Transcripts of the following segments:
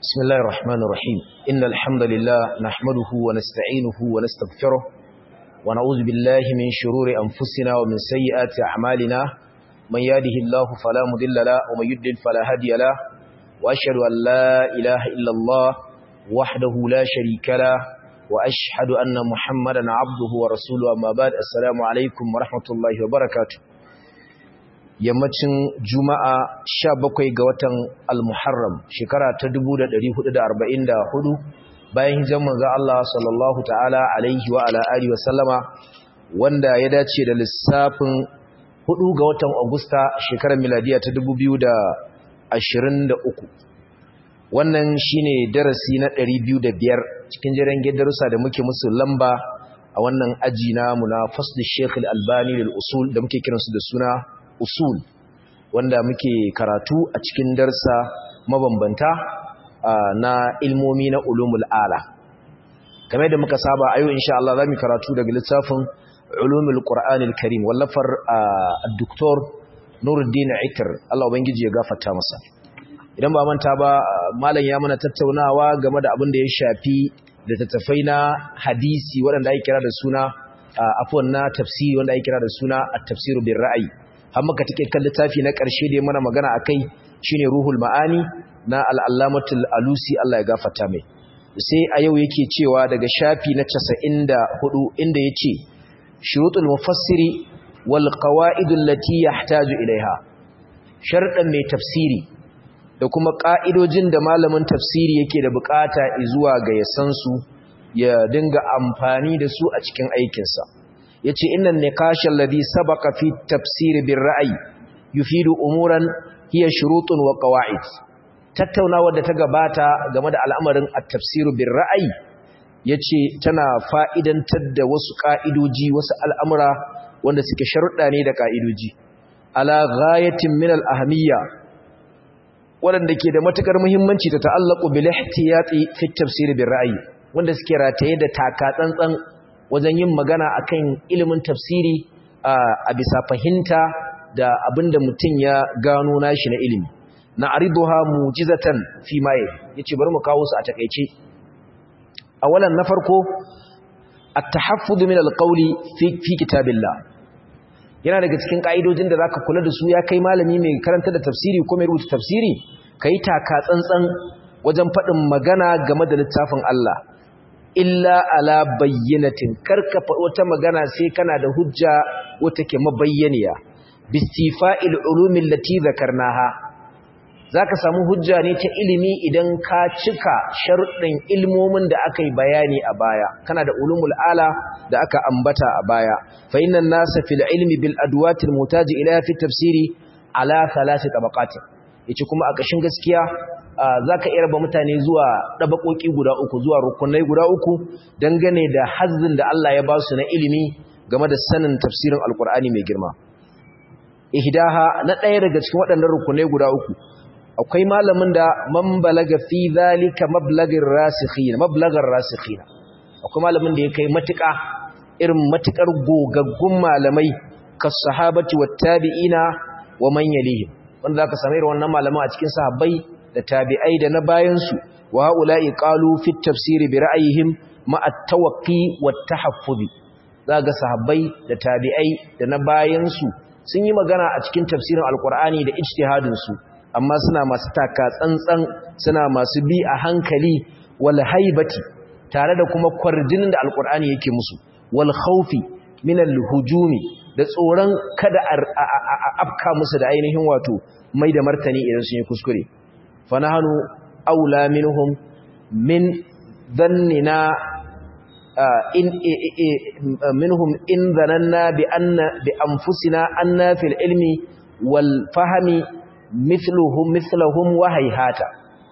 بسم الله الرحمن الرحيم إن الحمد لله نحمده ونستعينه ونستغفره ونعوذ بالله من شرور أنفسنا ومن سيئات أعمالنا من يهده الله فلا مضل له ومن يضلل فلا هادي له وأشهد أن لا إله إلا الله وحده لا شريك له وأشهد أن محمدا عبده ورسوله أما بعد السلام عليكم ورحمة الله وبركاته yammacin juma'a 17 ga watan al-muharram shekara ta 1444 bayan hijiran manzo Allah sallallahu ta'ala alaihi wa ala alihi wa sallama wanda ya dace da lissafin 4 ga watan agusta shekarar miladiya ta 2023 wannan shine darasi na 205 cikin jiran darussa da muke musu lamba a wannan aji namu na fasl Sheikh al-Albani lil usul da muke kiransu da suna usul wanda muke karatu a cikin darsa mabambanta na ilmomi na ulumul ala kamar da muka saba ayo insha Allah zamu karatu daga littafin ulumul qur'anil karim wallafar ad-doktor Nuruddin Ikr Allah ubangiji ya gafarta masa idan ba manta ba malam ya mana tattaunawa game da abin da ya shafi da tattafai na hadisi waɗanda ake kira da suna afwan na tafsiri wanda ake kira da suna at-tafsiru bir ra'yi har muka take kan littafi na ƙarshe da mana magana akai shine ruhul ma'ani na al-allamatul alusi Allah ya gafarta mai sai a yau yake cewa daga shafi na 94 inda yace shurutul mufassiri wal qawaid allati yahtaju ilaiha sharɗan mai tafsiri da kuma ƙa'idojin da malamin tafsiri yake da bukata zuwa ga yasan su ya dinga amfani da su a cikin aikinsa yace innan niqashal ladhi sabaqa fi tafsir bir ra'yi yufidu umuran hiya shurutun wa qawaid tattaunawa da ta gabata game da al'amarin at-tafsir bir ra'yi yace tana fa'idantar da wasu ka'idoji wasu al'amura wanda suke sharuɗa ne da ka'idoji ala ghayatin min al-ahamiyya wanda ke da matukar muhimmanci ta ta'allaqu bil ihtiyati fi tafsir bir ra'yi wanda suke rataye da taka tsantsan wajen yin magana akan ilimin tafsiri a bisa fahimta da abinda mutum ya gano nashi na ilimi na ariduha mujizatan fi maye yace bari mu kawo su a takeice awalan na farko at-tahaffuz min al-qawli fi fi kitabillah yana daga cikin kaidojin da zaka kula da su ya kai malami mai karanta da tafsiri ko mai rubuta tafsiri kai taka tsantsan wajen faɗin magana game da littafin Allah illa ala bayyinatin karka wata magana sai kana da hujja wata ke mabayyaniya bistifa'il ulumin lati zakarnaha zaka samu hujja ne ta ilimi idan ka cika sharuɗin ilmomin da aka yi bayani a baya kana da ulumul ala da aka ambata a baya fa innan nasa fil ilmi bil adwatil mutaji ila fi tafsiri ala thalathi tabaqatin yace kuma a kashin gaskiya za ka iya raba mutane zuwa ɗabaƙoƙi guda uku zuwa rukunai guda uku dangane da hazzin da Allah ya ba su na ilimi game da sanin tafsirin alkur'ani mai girma ihdaha na ɗaya daga cikin waɗannan rukunai guda uku akwai malamin da man balaga fi zalika mablagin rasikhin mablagar rasikhin akwai malamin da ya kai matuƙa irin matuƙar gogaggun malamai kas sahabati wat tabi'ina wa man yalihim wanda zaka samu irin wannan malaman a cikin sahabbai da tabi'ai da na bayansu wa haula'i qalu fi tafsir bi ra'ayihim ma at-tawaqqi wat-tahaffuz zaga sahabbai da tabi'ai da na bayansu sun yi magana a cikin tafsirin alqur'ani da ijtihadin su amma suna masu taka tsantsan suna masu bi a hankali wal haibati tare da kuma kwarjinin da alqur'ani yake musu wal khawfi min al-hujumi da tsoron kada a afka musu da ainihin wato mai da martani idan sun yi kuskure فنحن أولى منهم من ظننا إن منهم إن ظننا بأن بأنفسنا أن في العلم والفهم مثلهم مثلهم وهيهاتا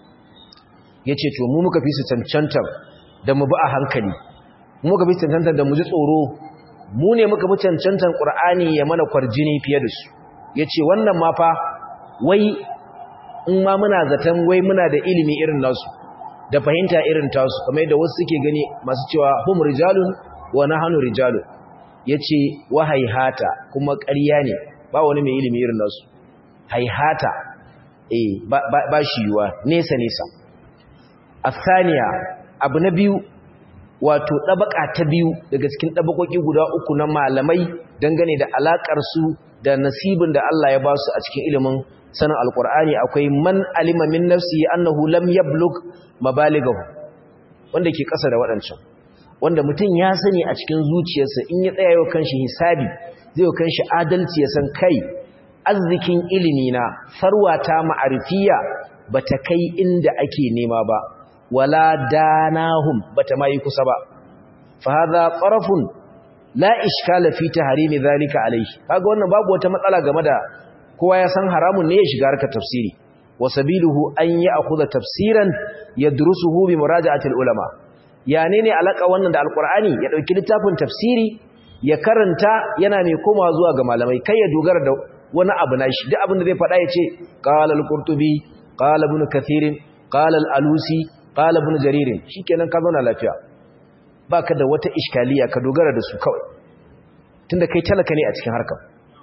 yace to mu muka fi su cancantar da mu bi a hankali mu muka fi su cancantar da mu ji tsoro mu ne muka fi cancantar Qur'ani ya mana kwarjini fiye da su yace wannan ma fa wai in ma muna zaton wai muna da ilimi irin nasu da fahimta irin tasu kamar yadda wasu suke gani masu cewa hum rijalun wa nahnu rijalun yace wa haihata kuma ƙarya ne ba wani mai ilimi irin nasu haihata eh ba, ba, ba shi yuwa nesa nesa athaniya abu na biyu wato ɗabaka ta biyu daga cikin ɗabakoki guda uku na malamai dangane da alaƙar su da nasibin da Allah ya ba su a cikin ilimin sanin alƙur'ani akwai man alima min nafsi annahu lam yablug mabalighahu wanda ke ƙasa da waɗancan wanda mutum ya sani a cikin zuciyarsa in ya tsaya yau kanshi hisabi zai yau kanshi adalci ya san kai arzikin ilimi na farwata ma'arifiya bata kai inda ake nema ba wala danahum bata mai kusa ba fa hadha qarafun la iskala fi tahrimi zalika alayhi kaga wannan babu wata matsala game da kowa ya san haramun ne ya shiga harkar tafsiri wa sabiluhu an ya'khudha tafsiran yadrusuhu bi muraja'ati ulama ya ne ne alaka wannan da alqur'ani ya dauki littafin tafsiri ya karanta yana mai komawa zuwa ga malamai kai ya dogara da wani abu nashi duk abin da zai faɗa ya ce qala al-qurtubi qala ibn kathir qala al-alusi qala ibn jarir shikenan ka zauna lafiya baka da wata iskaliya ka dogara da su kawai tunda kai talaka ne a cikin harkar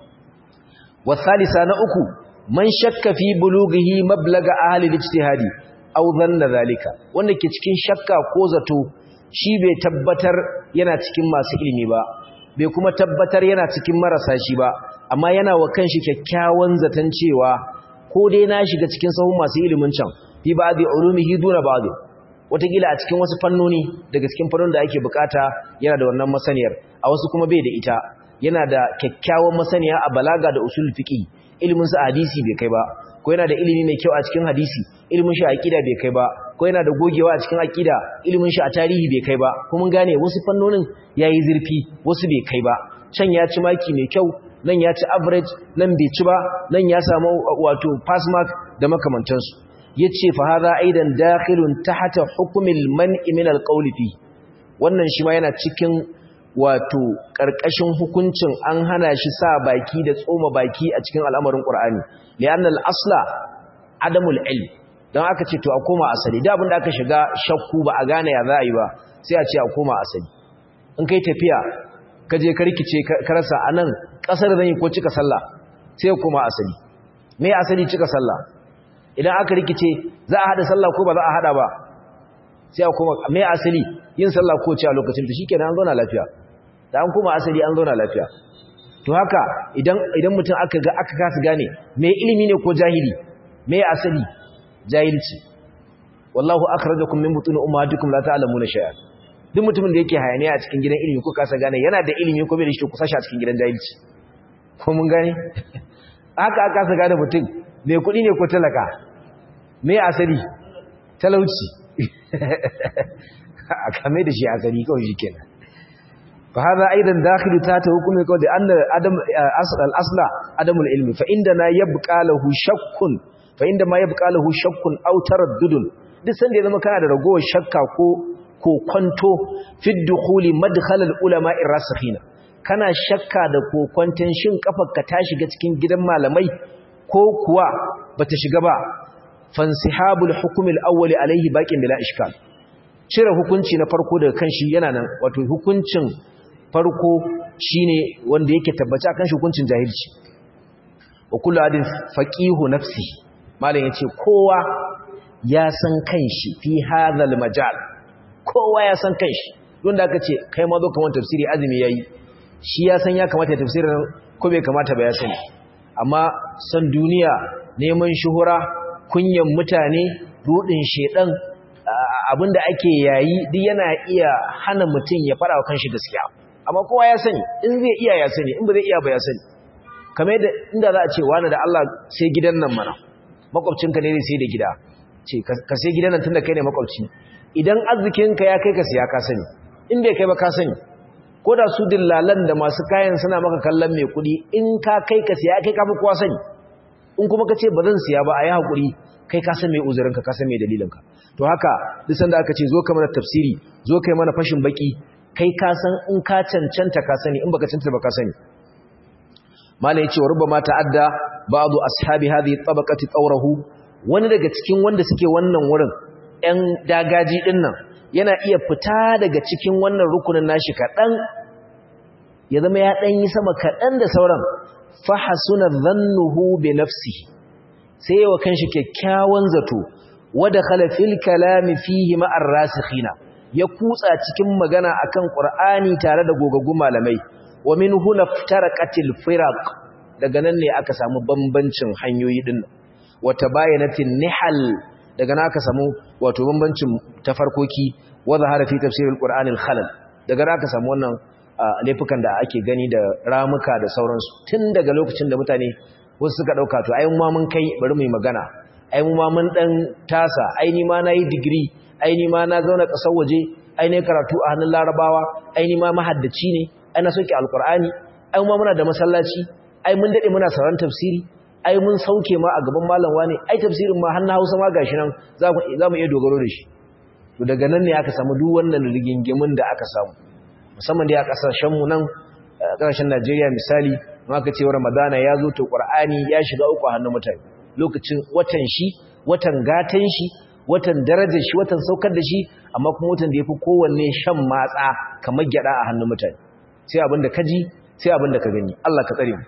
wasalisa na uku man shakka fi bulughihi mablaga ahli al-ijtihadi aw dhanna zalika wanda ke cikin shakka ko zato shi bai tabbatar yana cikin masu ilimi ba bai kuma tabbatar yana cikin marasa shi ba amma yana wa kanshi kyakkyawan zaton cewa ko dai na shiga cikin sahun masu ilimin can fi ba'dhi ulumihi duna ba'dhi wataƙila a cikin wasu fannoni daga cikin fannonin da ake bukata yana da wannan masaniyar a wasu kuma bai da ita yana da kyakkyawan masaniya a balaga da usul fiqi ilimin sa hadisi bai kai ba ko yana da ilimi mai kyau a cikin hadisi ilimin shi a aqida bai kai ba ko yana da gogewa a cikin aqida ilimin shi a tarihi bai kai ba ko mun gane wasu fannonin yayi zurfi wasu bai kai ba can ya ci maki mai kyau nan ya ci average nan bai ci ba nan ya samu wato pass mark da makamantansu yace fa hadha aidan dakhilun tahta hukmil man'i min alqawli fi wannan shi ma yana cikin wato karkashin hukuncin an hana shi sa baki da tsoma baki a cikin al'amarin qur'ani li'anna al-asla adamul ilm dan aka ce to a koma asali da abinda aka shiga shakku ba a gane ya za a yi ba sai a ce a koma asali in kai tafiya ka je ka rikice ka rasa anan kasar zan yi ko cika sallah sai ya koma asali me asali cika sallah idan aka rikice za a hada sallah ko ba za a hada ba sai a koma me asali yin sallah ko ce a lokacin ta shikenan an zauna lafiya da an koma asali an zauna lafiya to haka idan idan mutum aka ga aka kasa gane me ilimi ne ko jahili me asali jahilci wallahu akhrajakum min butun ummahatikum la ta'lamuna shay'an duk mutumin da yake hayaniya a cikin gidan ilimi ko kasa gane yana da ilimi ko bai da shi ku sashi a cikin gidan jahilci ko mun gane haka aka kasa gane mutum mai kuɗi ne ko talaka me asali talauci a kame da shi asali kawai shi kenan fa hada aidan dakhilu ta ta hukumi kawai da anna adam al-asla adamul ilmi fa inda na yabqa lahu shakkun fa inda ma yabqa lahu shakkun aw taraddudun duk sanda ya zama kana da ragowar shakka ko ko kwanto fi dukhuli madkhal al-ulama ar-rasikhina kana shakka da kokwanton shin kafarka ta shiga cikin gidan malamai ko kuwa bata shiga ba fansihabul hukm al-awwal alayhi baqin bila ishkal cire hukunci na farko daga kanshi yana nan wato hukuncin farko shine wanda yake tabbaci akan shi hukuncin jahilci wa kullu adin faqihu nafsi malam yace kowa ya san kanshi fi hadhal majal kowa ya san kanshi don da aka ce kai ma zo kamar tafsiri azumi yayi shi ya san ya kamata ya tafsirin ko bai kamata ba ya sani amma san duniya neman shuhura kunyan mutane rudin shedan abinda ake yayi duk yana iya hana mutum ya fara wa kanshi gaskiya amma kowa ya sani in zai iya ya sani in ba zai iya ba ya sani kamar yadda inda za a ce wani da Allah sai gidan nan mana makwabcinka ne zai sai da gida ce ka sai gidan nan tunda kai ne makwabci idan arzikinka ya kai ka siya ka sani in bai kai ba ka sani ko da su dillalan da masu kayan suna maka kallon mai kuɗi in ka kai ka siya kai ka fi kowa sani in kuma ka ce ba zan siya ba a yi haƙuri kai ka san mai uzurinka ka san mai dalilinka to haka duk sanda aka ce zo ka mana tafsiri zo kai mana fashin baki kai ka san in ka cancanta ka sani in baka cancanta ba ka sani malai yace rubba ta'adda ba'du ashabi hadhihi tabaqati tawrahu wani daga cikin wanda suke wannan wurin ɗan dagaji din nan yana iya fita daga cikin wannan rukunin nashi kaɗan ya zama ya ɗan yi sama kaɗan da sauran fahasuna dhannuhu bi nafsihi sai yawa kanshi kyakkyawan zato wa dakhala fil kalami fihi ma'ar rasikhina ya kutsa cikin magana akan qur'ani tare da gogaggun malamai wa min huna ftaraqatil firaq daga nan ne aka samu bambancin hanyoyi din wa tabayanatin nihal daga nan aka samu wato bambancin tafarkoki wa zahara fi tafsiril qur'anil khalal daga nan aka samu wannan laifukan da ake gani da ramuka da sauransu tun daga lokacin da mutane wasu suka dauka to ai mu ma mun kai bari mu yi magana ai mu ma mun dan tasa ai ni ma nayi degree ai ni ma na zauna kasar waje ai ne karatu a hannun larabawa ai ni ma mahaddaci ne ai na soke alqur'ani ai mu ma muna da masallaci ai mun dade muna sauran tafsiri ai mun sauke ma a gaban malam wani ai tafsirin ma har na Hausa ma gashi nan za mu iya dogaro da shi to daga nan ne aka samu duk wannan rigingimin da aka samu musamman dai a kasashen mu nan kasashen Najeriya misali aka ce Ramadana ya zo to Qur'ani ya shiga uku a hannun mutane lokacin watan shi watan gatan shi watan darajar shi watan saukar da shi amma kuma watan da yafi kowanne shan matsa kamar gyada a hannun mutane sai abinda ka ji sai abinda ka gani Allah ka tsare mu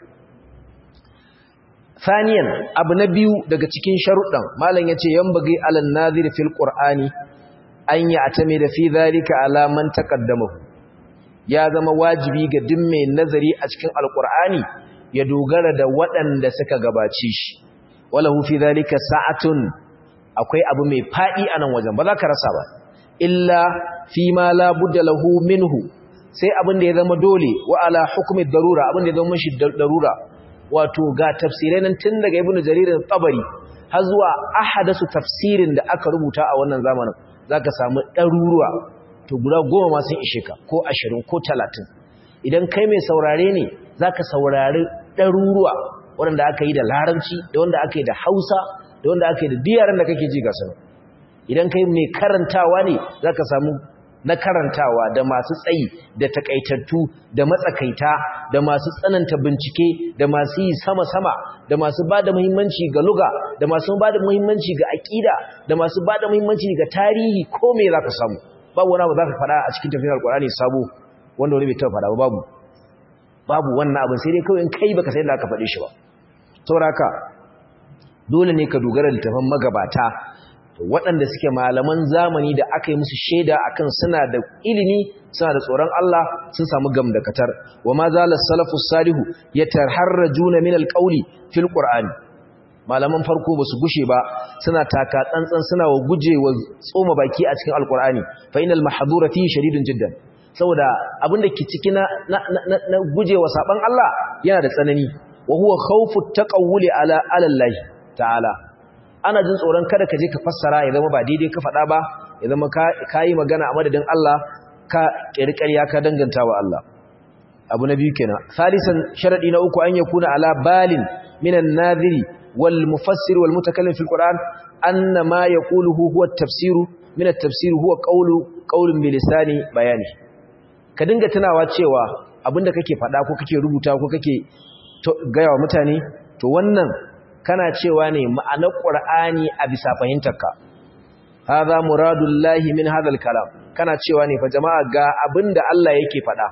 Saniyan abu na biyu daga cikin sharuɗan malam yace yambagi alan nazir fil qur'ani an ya atame da fi zalika ala man taqaddamahu ya zama wajibi ga duk mai nazari a cikin alqur'ani ya dogara da waɗanda suka gabace shi walahu fi zalika sa'atun akwai abu mai fadi anan wajen ba za ka rasa ba illa fi ma la budda lahu minhu sai abin da ya zama dole wa ala hukmi darura abin da ya zama shi darura wato ga tafsirai nan tun daga ibnu jarir tabari har zuwa ahadasu tafsirin da aka rubuta a wannan zamanin zaka samu ɗaruruwa to guda goma ma sun ishe ka ko ashirin ko talatin idan kai mai saurare ne zaka saurari ɗaruruwa waɗanda aka yi da larabci da wanda aka yi da hausa da wanda aka yi da diyaran da kake ji ga sanar idan kai mai karantawa ne zaka samu na karantawa da masu tsayi da takaitattu da matsakaita da masu tsananta bincike da masu yi sama-sama da masu ba da muhimmanci ga luga da masu ba da muhimmanci ga aƙida da masu ba da muhimmanci ga tarihi ko me za ka samu babu wani abu za ka faɗa a cikin tafiyar alƙur'ani sabo wanda wani bai taɓa faɗa ba babu babu wannan abin sai dai kawai in kai baka sai da aka faɗe shi ba saboda haka dole ne ka dogara da littafin magabata waɗanda suke malaman zamani da aka yi musu shaida akan suna da ilimi suna da tsoron Allah sun samu gamdakatar wa ma zala salafu salihu yataharrajuna min alqawli fil qur'ani malaman farko ba su gushe ba suna taka tsantsan suna wa gujewa tsoma baki a cikin alqur'ani fa inal mahdura fi shadidun jiddan saboda abinda ke ciki na na gujewa saban Allah yana da tsanani wa huwa khawfu taqawuli ala alallahi ta'ala ana jin tsoron kada ka je ka fassara ya zama ba daidai ka faɗa ba ya zama ka yi magana a madadin Allah ka ƙirƙirya ka danganta wa Allah abu na biyu kenan salisan sharadi na uku an yakuna ala balin minan nadhiri wal mufassir wal mutakallim fil qur'an anna ma yaquluhu huwa at-tafsir min at-tafsir huwa qawlu qawlun bi lisani bayani ka dinga tunawa cewa abinda kake faɗa ko kake rubuta ko kake gaya wa mutane to wannan kana cewa ne ma'anar Qur'ani a bisa fahimtarka hadha muradullahi min hadhal kalam kana cewa ne fa jama'a ga abinda Allah yake faɗa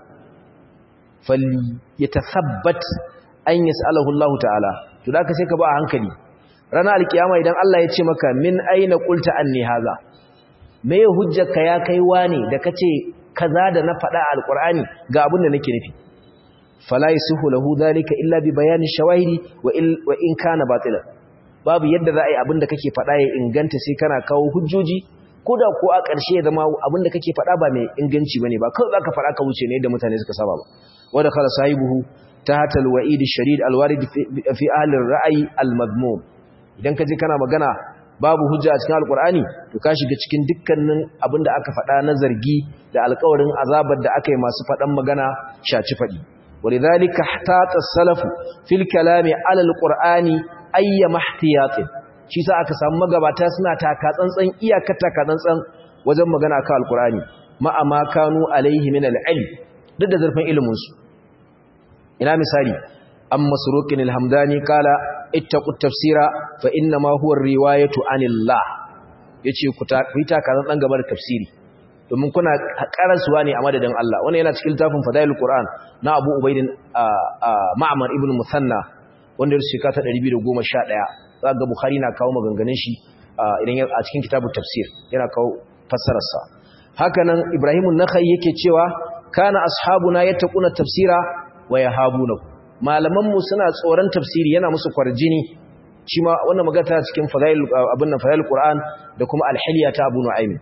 fal yatasabbat an yas'alahu Allah ta'ala to da ka sai ka ba a hankali ranar alkiyama idan Allah ya ce maka min aina qulta anni hadha me hujjarka ya kai wani da kace kaza da na faɗa a alqur'ani ga abin da nake nufi fala yasihu lahu dhalika illa bi bayani shawahidi wa in kana batila babu yadda za a yi abinda kake faɗa ya inganta sai kana kawo hujjoji ko da ko a ƙarshe ya zama abinda kake faɗa ba mai inganci bane ba kawai zaka faɗa ka wuce ne da mutane suka saba ba wanda khala sahibuhu tahta alwa'id ash-shadid alwarid fi ahli ar-ra'yi al-madmum idan kaje kana magana babu hujja a cikin alqur'ani to ka shiga cikin dukkanin abinda aka faɗa na zargi da alƙawarin azabar da aka yi masu faɗan magana shaci faɗi ولذلك احتاط السلف في الكلام على القرآن أي محتياط shi sa aka samu magabata suna taka tsantsan iyakar taka tsantsan wajen magana kan alqur'ani ma amma kanu alaihi min alilm duk da zurfin ilimin su ina misali am masruqin alhamdani qala ittaqut tafsira fa inna ma huwa riwayatu anillah yace ku ta taka tsantsan gaba da tafsiri domin kuna karasuwa ne a madadin Allah wannan yana cikin tafin fadailul Qur'an na Abu Ubaidin Ma'mar ibn Musanna wanda ya shika ta 211 zaka Bukhari na kawo maganganun shi idan a cikin kitabu tafsir yana kawo fassararsa hakanan Ibrahim an-Nakhai yake cewa kana ashabuna yattaquna tafsira wa yahabuna malaman mu suna tsoron tafsiri yana musu kwarjini shi ma wannan magana cikin fadail abin nan fadail Qur'an da kuma al-hilya ta Abu Nu'aym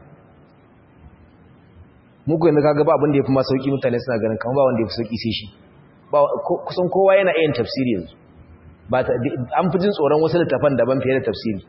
muku yanzu kaga ba abin da yafi ma sauki mutane suna ganin kamar ba wanda yafi sauki sai shi ba kusan kowa yana yin tafsiri yanzu ba an fi jin tsoron wasu littafan daban fiye da tafsiri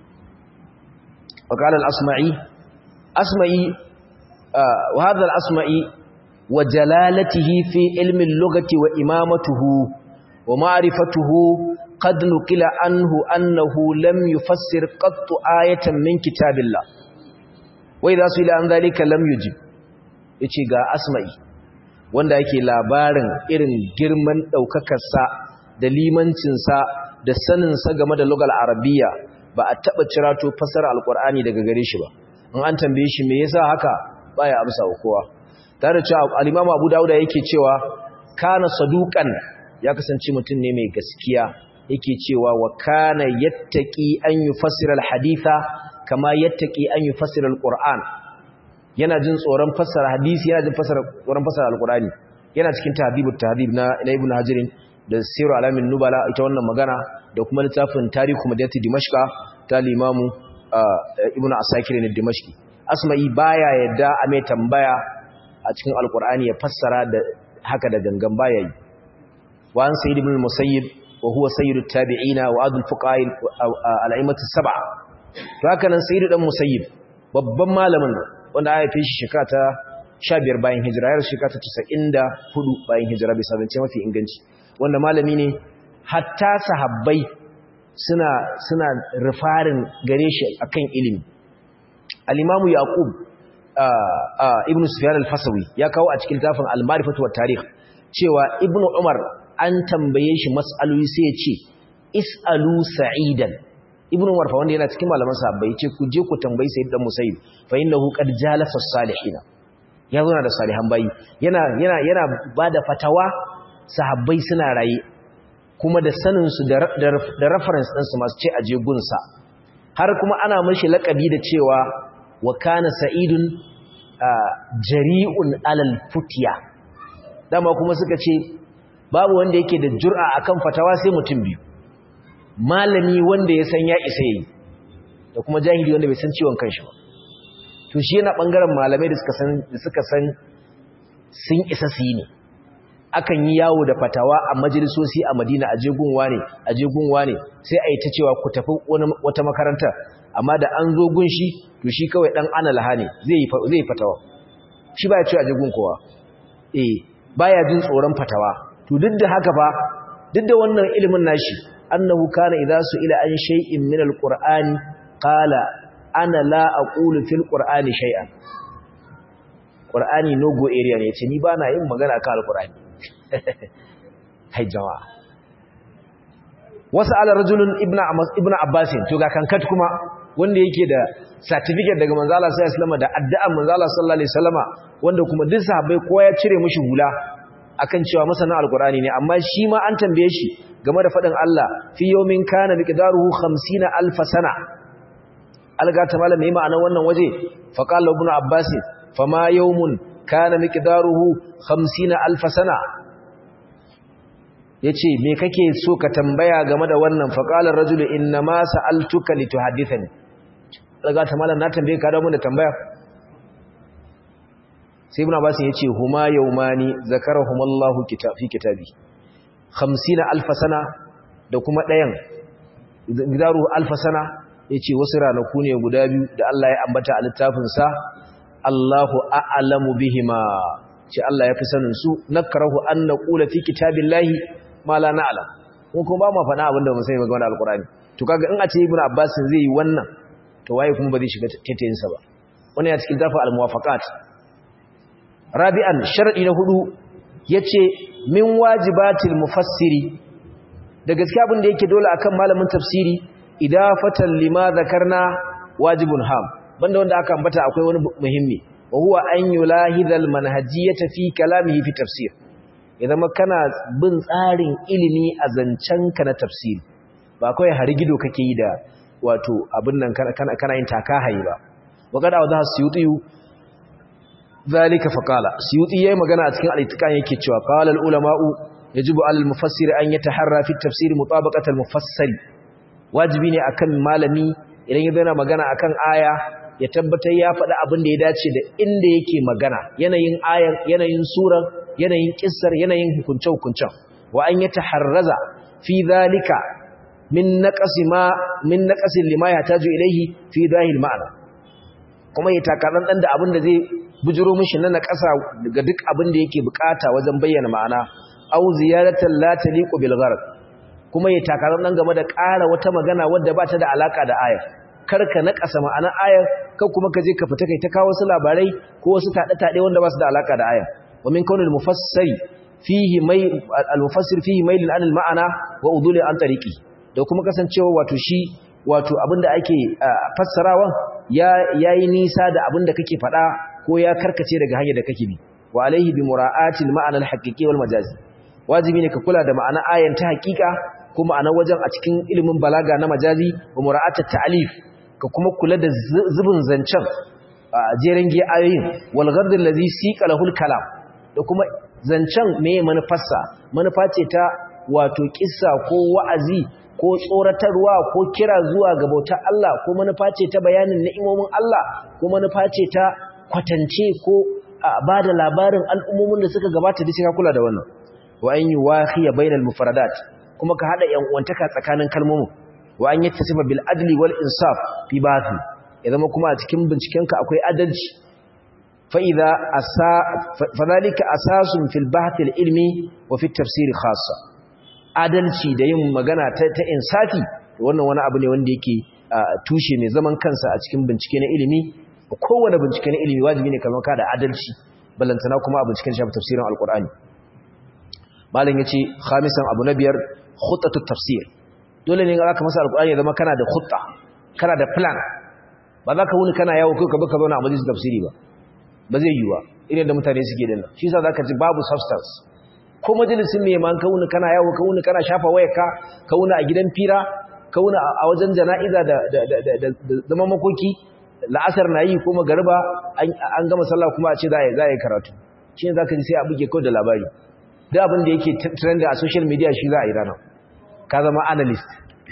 وقال الأصمعي أصمعي آه وهذا الأصمعي وجلالته في علم اللغة وإمامته ومعرفته قد نقل عنه أنه لم يفسر قط آية من كتاب الله وإذا سئل عن ذلك لم يجب yace ga asma'i wanda yake labarin irin girman daukakarsa da limancinsa da saninsa game da lugal arabiya ba a taba cirato fasara alqur'ani daga gare shi ba in an tambaye shi me yasa haka baya amsa wa kowa tare cewa al-Imam Abu Dawud yake cewa kana saduqan ya kasance mutum ne mai gaskiya yake cewa wa kana yattaqi an yufassira al-haditha kama yattaqi an yufassira al-Qur'an yana jin tsoron fassara hadisi yana jin fassara tsoron fassara al-Qur'ani yana cikin tahdhibut tahdhib na Ibn Hajar da Sirru Alamin Nubala ita wannan magana da kuma littafin Tarihu Madinati Dimashqa ta Imam Ibn Asakir ne Dimashqi Asma'i baya yadda a mai tambaya a cikin Al-Qur'ani ya fassara da haka da gangan baya yi wa an sayyid ibn musayyib wa huwa sayyidut tabi'ina wa adul fuqaha al-a'immatu sab'a to haka nan sayyid dan musayyib babban malamin wanda aka haife shi shekara ta 15 bayan hijira yar shekara ta 94 bayan hijira bisa zance mafi inganci wanda malami ne hatta sahabbai suna suna rifarin gare shi akan ilimi al-imamu yaqub ibnu sufyan al-fasawi ya kawo a cikin tafin al-ma'rifatu wat tarikh cewa ibnu umar an tambaye shi mas'aloli sai ya ce is'alu sa'idan ibnu umar fa wanda yana cikin malaman sahabbai ya ce ku je ku tambayi sayyid dan musayyib fa innahu qad jalasa salihin ya zo da salihan bayi yana yana yana bada fatawa sahabbai suna raye kuma da sanin su da da reference din su masu ce aje gunsa har kuma ana mishi lakabi da cewa wa kana sa'idun jari'un alal futiya dama kuma suka ce babu wanda yake da jur'a akan fatawa sai mutum biyu malami wanda ya san ya isa yi da kuma jahili wanda bai san ciwon kanshi ba to shi yana bangaren malamai da suka san da suka san sun isa su yi ne akan yi yawo da fatawa a majalisoci a Madina a jegunwa ne a jegunwa ne sai a yi ta cewa ku tafi wata makaranta amma da an zo gun shi to shi kawai dan analaha ne zai yi zai fatawa shi baya cewa jegun kowa eh baya jin tsoron fatawa to duk da haka fa duk da wannan ilimin nashi annahu kana idza ila an shay'in min alqur'ani qala ana la aqulu fil qur'ani shay'an qur'ani no go area ne yace ni bana yin magana akan alqur'ani kai jama'a wasu ala rajulun ibnu abbas to ga kankat kuma wanda yake da certificate daga manzo Allah sallallahu alaihi wasallam da addu'an manzo Allah sallallahu alaihi wasallama wanda kuma duk sahabbai kowa ya cire mishi hula akan cewa masana alqur'ani ne amma shi ma an tambaye shi game da fadin Allah fi yawmin kana miqdaruhu 50 alf sana alga ta malama mai ma'anar wannan waje fa qala ibnu abbas fama yawmun kana miqdaruhu 50 alf sana yace me kake so ka tambaya game da wannan fa qala ar-rajulu inna ma sa'altuka lituhaddithani alga ta malama na tambaye ka da mun da tambaya sai ibn abbas yace huma yawmani zakarahumullahu fi kitabi 50 alf sana da kuma dayan gidaru alf sana yace wasu ranaku ne guda biyu da Allah ya ambata a littafin sa Allahu a'lamu bihima ce Allah ya fi sanin su nakrahu an naqula fi kitabillahi ma la na'lam ko kuma ba mu faɗa abinda ba sai ga alqur'ani to kaga in a ce ibn abbas zai yi wannan to waye kuma ba zai shiga taitayin sa ba wannan ya cikin tafa al-muwafaqat rabi'an shar'i na hudu yace min wajibatil mufassiri da gaskiya abin da yake dole akan malamin tafsiri idafatan lima zakarna wajibun ham banda wanda aka ambata akwai wani muhimmi wa huwa an yulahidhal manhajiyata fi kalamihi fi tafsir idan kana bin tsarin ilimi a zancenka na tafsiri ba kawai harigido kake yi da wato abin nan kana yin taka hayi ba wa kada wa za su yuti zalika faqala suyuti yayi magana a cikin al-ittiqan yake cewa qala al-ulama'u yajibu 'ala al-mufassir an yataharra fi at-tafsir mutabaqat al-mufassir wajibi ne akan malami idan ya zana magana akan aya ya tabbatar ya faɗi abin da ya dace da inda yake magana yanayin ayan yanayin surar yanayin kissar yanayin hukunce hukuncen wa an yataharraza fi zalika min naqasi ma min naqasi lima yahtaju ilayhi fi zahil ma'ana kuma ya takaran dan da abin da zai bujiro mishi na naƙasa ga duk abin da yake bukata wajen bayyana ma'ana au ziyaratan la taliqu bil gharq kuma ya takarar nan game da ƙara wata magana wadda ba ta da alaka da ayar karka naƙasa ma'ana ayar kan kuma ka je ka fita kai ta kawo wasu labarai ko wasu taɗe-taɗe wanda ba su da alaka da ayar wa min kaunil mufassiri fihi mai al-mufassir fihi mailin anil ma'ana wa udul an tariqi da kuma kasancewa wato shi wato abinda ake fassarawan ya yayi nisa da abinda kake faɗa ko ya karkace daga hanyar da kake bi wa alaihi bi mura'atil ma'ana al-haqiqi wal majazi wajibi ne ka kula da ma'ana ayan ta haqiqa ko ma'ana wajen a cikin ilimin balaga na majazi wa mura'atat ta'lif ka kuma kula da zubin zancen jeren gi ayoyin wal ghard allazi siqa lahul kalam da kuma zancen meye manufarsa manufa ce ta wato kissa ko wa'azi ko tsoratarwa ko kira zuwa ga bautar Allah ko manufa ce ta bayanin ni'imomin Allah ko manufa ce ta kwatance ko ba da labarin al'ummomin da suka gabata da ka kula da wannan wa an yi wahiya bainal mufradat kuma ka hada yan uwantaka tsakanin kalmomin wa an yattasifa bil adli wal insaf fi bathi ya zama kuma a cikin bincikenka akwai adalci fa idza asa fadhalika asasun fil bahth al ilmi wa fi tafsir khassa adalci da yin magana ta, ta insafi wannan wani abu ne wanda yake tushe mai zaman kansa a cikin bincike na ilimi kowane bincike na ilimi wajibi ne kalmar ka da adalci balantana kuma a binciken shafi tafsirin alkur'ani malam yace khamisan abu na biyar khutatu tafsir dole ne ga zaka masa alkur'ani ya zama kana da khutta kana da plan ba za ka wuni kana yawo kai ka baka zauna a majalisar tafsiri ba ba zai yiwu ba irin da mutane suke dinnan shi yasa zaka ji babu substance ko majalisin me man ka wuni kana yawo ka wuni kana shafa wayarka ka wuni a gidan fira ka wuni a wajen jana'iza da da zaman makoki la'asar na yi ko magariba an gama sallah kuma a ce za a yi karatu shi ne za ka ji sai a buge kawai da labari duk abin da yake trending a social media shi za a yi ranar ka zama analyst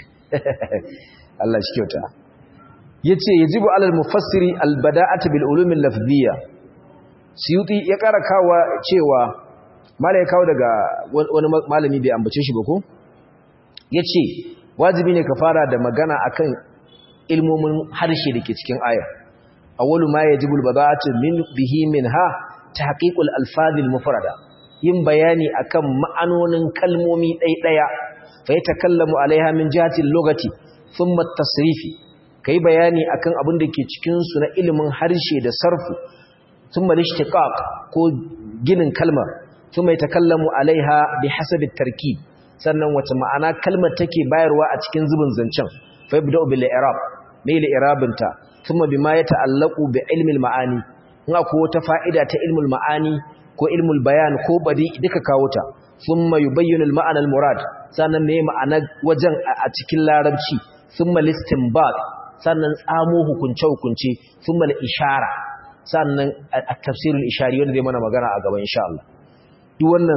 Allah shi kyauta ya ce ya jibu alal mufassiri albada'ata bil ulumin lafziya siyuti ya kara kawo cewa mala ya kawo daga wani malami bai ambace shi ba ko ya ce wajibi ne ka fara da magana akan ilmomin harshe da ke cikin ayar awwalu ma yajibu albada'atu min bihi minha tahqiqul alfazil mufrada yin bayani akan ma'anonin kalmomi ɗaiɗaya fa yatakallamu alaiha min jihati lugati thumma at-tasrifi kai bayani akan abin da ke cikin su na ilimin harshe da sarfu thumma al-ishtiqaq ko ginin kalmar thumma yatakallamu alaiha bihasabi at-tarkib sannan wace ma'ana kalmar take bayarwa a cikin zubin zancen fa yabda'u bil i'rab mai li'irabinta kuma bima ya ta'allaku bi ilmil ma'ani in akwai wata fa'ida ta ilmul ma'ani ko ilmul bayan ko badi duka kawo ta thumma yubayyinu al-ma'ana al-murad sannan me ma'ana wajen a cikin larabci thumma listinbat sannan tsamo hukunce hukunce thumma al-ishara sannan at-tafsir al-ishari wanda zai mana magana a gaba insha Allah duk wannan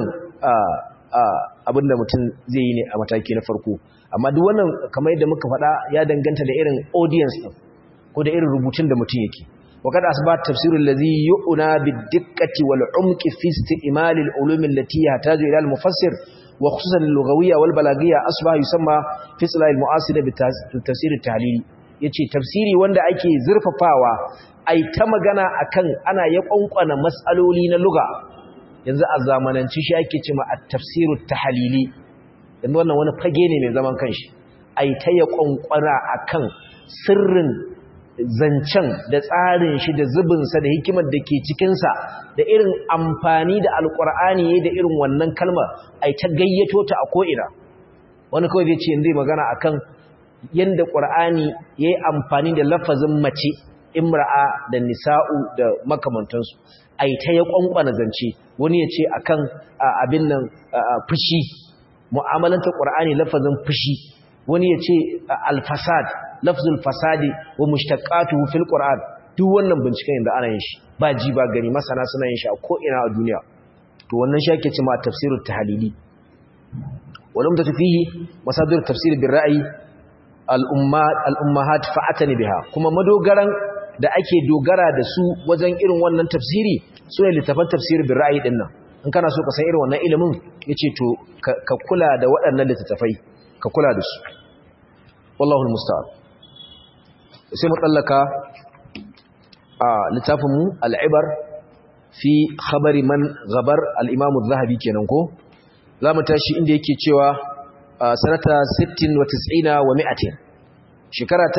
abinda mutum zai yi ne a mataki na farko amma duk wannan kamar yadda muka faɗa ya danganta da irin audience din ko da irin rubutun da mutum yake wa kada asbat tafsirul ladhi yu'na bid-diqqati wal 'umqi fi isti'mal al-ulum allati yahtaju ila al-mufassir wa khususan al-lughawiyya wal balaghiyya asbaha yusamma fi silah al-mu'asir bi tafsir at-tahlili yace tafsiri wanda ake zurfafawa ai ta magana akan ana ya kwankwana mas'aloli na lugha yanzu a zamananci shi ake cewa at-tafsir at-tahlili yanzu wannan wani fage ne mai zaman kanshi ai ta ya kwankwana akan sirrin zancen da tsarin shi da zubinsa da hikimar da ke cikinsa da irin amfani da alkur'ani da irin wannan kalmar ai ta gayyato ta a ko'ina wani kawai zai ce yanzu magana akan yadda ƙur'ani ya yi amfani da lafazin mace imra'a da nisa'u da makamantansu ai ta ya kwankwana zance wani ya ce akan abin nan fushi mu'amalanta ƙur'ani lafazin fushi wani ya ce alfasad lafzul fasadi wa mushtaqatuhu fil qur'an duk wannan binciken da ana yin shi ba ji ba gani masana suna yin shi a ko ina a duniya to wannan shi ake cewa tafsirut tahlili wal umdatu fihi masadir tafsir bil ra'yi al ummat al ummahat fa'atani biha kuma madogaran da ake dogara da su wajen irin wannan tafsiri su ne littafan tafsir bil ra'yi din nan in kana so ka san irin wannan ilimin yace to ka kula da waɗannan littafai ka kula da su wallahu almusta'an sai mu tsallaka a littafin mu al-ibar fi khabari man ghabar al-imam az-zahabi kenan ko zamu tashi inda yake cewa sanata 60 wa 90 wa 100 shekara ta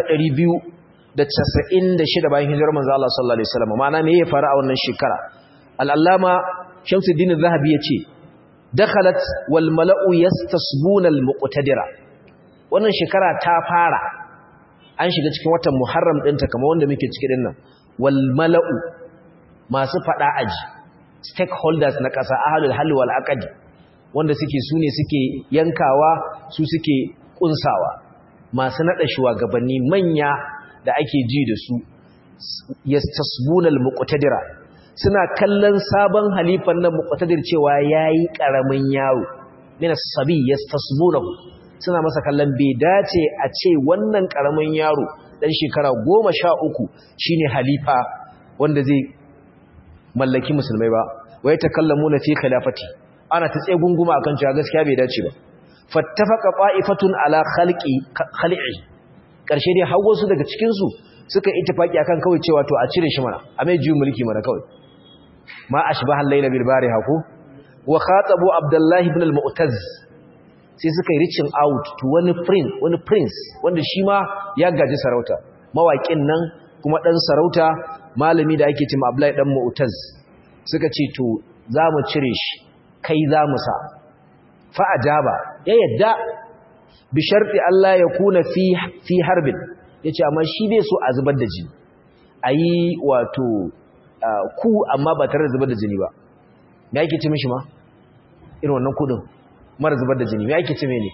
296 bayan hijirar manzo Allah sallallahu alaihi wasallam ma'ana me ya faru a wannan shekara al-allama Shamsuddin az-Zahabi yace dakhalat wal mala'u yastasbuna al-muqtadira wannan shekara ta fara an shiga cikin watan Muharram ɗinta kamar wanda muke ciki dinnan wal mala'u masu fada aji stakeholders na ƙasa ahlul hal wal aqd wanda suke sune suke yankawa su suke kunsawa masu nada shugabanni manya da ake ji da su yastasbuna al-muqtadira suna kallon sabon halifan nan muqtadir cewa yayi karamin yaro min as-sabi yastasbunahu suna masa kallon bai dace a ce wannan karamin yaro dan shekara 13 shine halifa wanda zai mallaki musulmai ba wai takallamuna fi khilafati ana ta tsaye gunguma akan cewa gaskiya bai dace ba fattafaqa qa'ifatun ala khalqi khali'i karshe dai hawo su daga cikin su suka ittifaki akan kawai cewa to a cire shi mana a mai juyin mulki mana kawai ma ashbaha al-layla bil bariha ko wa khatabu abdullah ibn al-mu'taz sai suka yi reaching out to wani prince wani prince wanda shi ma ya gaji sarauta mawaƙin nan kuma dan sarauta malami da ake cewa abdullah dan mu'taz suka ce to za mu cire shi kai za mu sa fa ajaba ya yadda bi sharti Allah ya kuna fi fi harbin yace amma shi bai so a zubar da jini ayi wato ku amma ba tare da zubar da jini ba me yake ce mishi ma irin wannan kudin mara zubar da jini me yake ce mene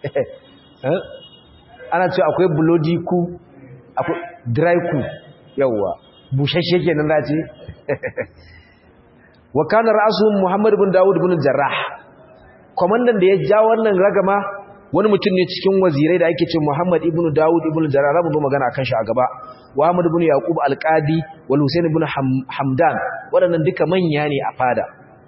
ana ce akwai bloody ku akwai dry ku yawa bushashe kenan da ce wa kana ra'suhum Muhammad ibn Dawud ibn Jarrah komandan da ya ja wannan ragama wani mutum ne cikin wazirai da ake ce Muhammad ibn Dawud ibn Jarrah rabu zo magana akan shi a gaba wa Ahmad ibn Yaqub al-Qadi wal Husayn ibn Hamdan waɗannan duka manya ne a fada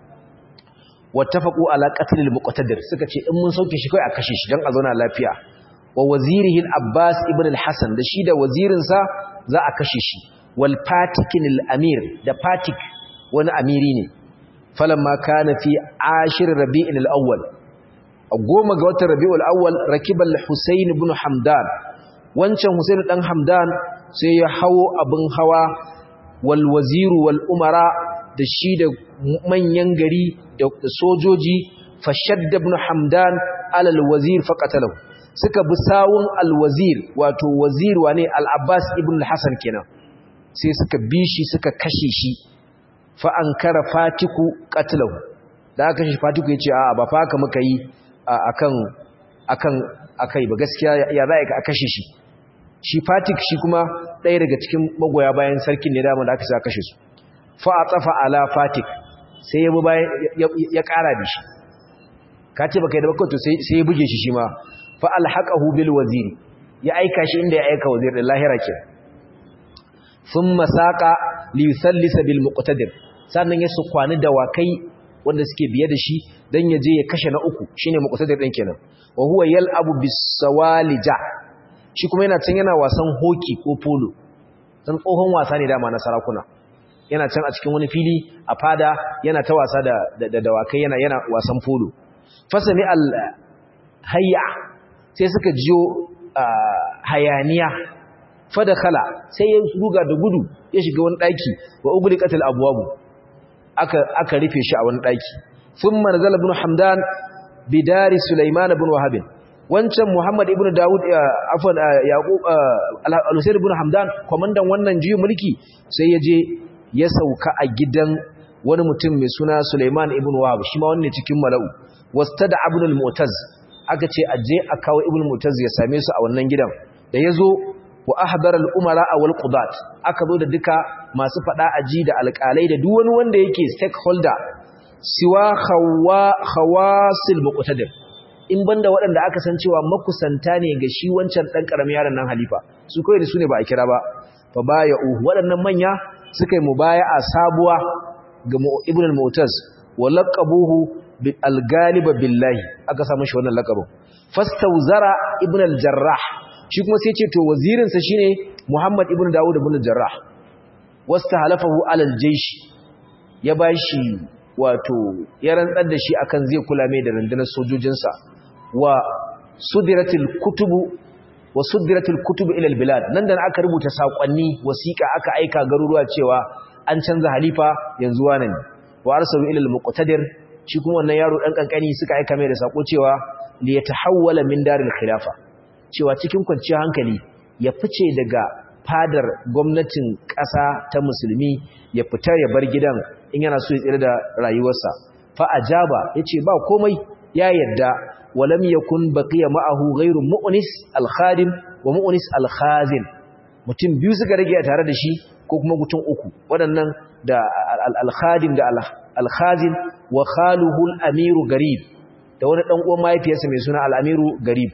wattafaqu ala qatl al-muqtadir suka ce in mun sauke shi kai a kashe shi dan a zauna lafiya wa wazirihi al-Abbas ibn al-Hasan da shi da wazirin sa za a kashe shi wal Fatikin al-Amir da Fatik wani amiri ne falamma kana fi ashir rabi'in al-awwal a goma ga watan rabi'ul awwal rakibal husayn ibn hamdan wancan husayn dan hamdan sai ya hawo abin hawa wal waziru wal umara da shi da manyan gari da sojoji fashadda ibn hamdan alal wazir faqatalahu suka bi sawun al wazir wato wazir wane al abbas ibn al hasan kenan sai suka bi shi suka kashe shi fa ankara fatiku qatlahu da aka shi fatiku yace a'a ba fa haka muka yi akan akan akai ba gaskiya ya za a kashe shi shi fatik shi kuma ɗaya daga cikin magoya bayan sarkin ne dama da aka sa kashe su fa a tsafa ala fatik sai ya bu bayan ya ƙara da shi ka ce baka yi da baka to sai ya buge shi shi ma fa alhaqahu bil waziri ya aika shi inda ya aika wazir da lahira ke thumma saqa li yusallisa bil muqtadir sannan ya su kwani dawakai wanda suke biye da shi dan ya je ya kashe na uku shine muqtadir din kenan wa huwa yal'abu bis sawalija shi kuma yana can yana wasan hoki ko polo dan tsohon wasa ne dama na sarakuna yana can a cikin wani fili a fada yana ta wasa da da dawakai yana yana wasan polo fasami al hayya sai suka jiyo hayaniya fadakhala sai ya ruga da gudu ya shiga wani daki wa ugliqatil abwabu aka aka rufe shi a wani daki thumma nazala ibn hamdan bidari sulaiman ibn wahab wancan muhammad ibn daud afwan yaqub al-husayn ibn hamdan komandan wannan juyin mulki sai ya je ya sauka a gidan wani mutum mai suna sulaiman ibn wahab shi ma wanne cikin mala'u wastada ibn al-mu'taz aka ce aje a kawo ibn mu'taz ya same su a wannan gidan da yazo wa ahdara al-umara wal qudat aka zo da duka masu fada aji da alƙalai da duk wani wanda yake stakeholder siwa khawa khawasil muqtadir in banda waɗanda aka san cewa makusanta ne ga shi wancan dan karamin yaron nan halifa su kai da su ne ba a kira ba fa baya'u waɗannan manya suka yi mubaya'a sabuwa ga ibn al-mu'taz wa laqabuhu bil al-ghalib billahi aka samu shi wannan laqabin fastawzara ibn al-jarrah shi kuma sai ce to wazirin sa shine muhammad ibn dawud ibn al-jarrah wastahalafahu ala al-jaysh ya bashi wato ya rantsar da shi akan zai kula mai da rundunar sojojinsa wa sudiratil kutubu wa sudiratil kutubu ila al-bilad nan da aka rubuta sakonni wasiqa aka aika garuruwa cewa an canza halifa yanzu wane ne wa arsalu ila al-muqtadir shi kuma wannan yaro dan kankani suka aika mai da sako cewa li yatahawwala min daril khilafa cewa cikin kwanciyar hankali ya fice daga fadar gwamnatin ƙasa ta musulmi ya fita ya bar gidan in yana so ya tsira da rayuwarsa fa ajaba yace ba komai ya yadda walam yakun baqiya ma'ahu ghairu mu'nis al-khadim wa mu'nis al-khazin mutum biyu suka rage a tare da shi ko kuma mutum uku waɗannan da al-khadim da al-khazin wa khaluhu al-amiru garib da wani dan uwan mahaifiyarsa mai suna al-amiru garib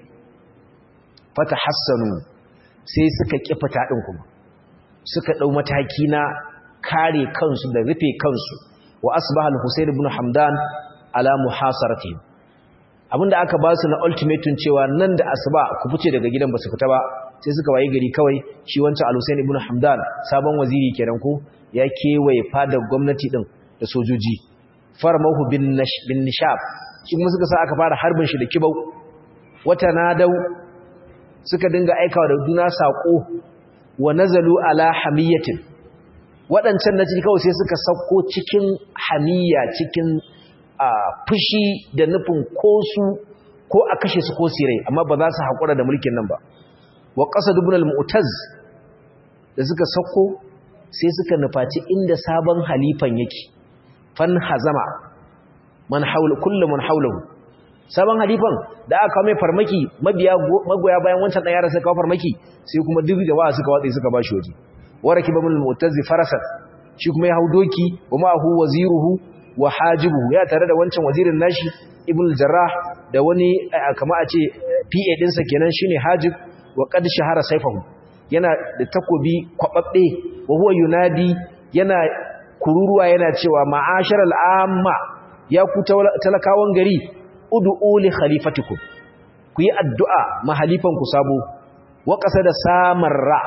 fatahassanu sai suka kifata din kuma suka dau mataki na kare kansu da rufe kansu wa asbaha al-husayn ibn hamdan ala muhasaratihim abinda aka ba su na ultimatum cewa nan da asuba ku fice daga gidan ba su fita ba sai suka wayi gari kawai shi wancan al-husayn ibn hamdan sabon waziri kenan ko ya kewaye fadar gwamnati din da sojoji farmahu bin bin nishab shi kuma suka sa aka fara harbin shi da kibau wata nadau suka dinga aikawa da juna sako wa nazalu ala hamiyatin waɗancan na ciki kawai sai suka sauko cikin hamiya cikin fushi da nufin ko su ko a kashe su ko sirai amma ba za su haƙura da mulkin nan ba wa ƙasa dubunal mu'taz da suka sauko sai suka nufaci inda sabon halifan yake fan hazama man haula kullu man haulahu sabon halifan da aka kawo mai farmaki mabiya magoya bayan wancan dan yaran suka kawo farmaki sai kuma duk jama'a suka watsa suka bashi waje waraki babul mu'tazi farasan shi kuma ya hau doki wa ma'ahu waziruhu wa hajibuhu ya tare da wancan wazirin nashi ibnu jarrah da wani kama a ce PA dinsa kenan shine hajib wa qad shahara sayfahu yana da takobi kwababbe wa huwa yunadi yana kururuwa yana cewa ma'asharal amma ya ku talakawan gari ud'u li khalifatikum ku yi addu'a mahalifan ku sabo wa da samarra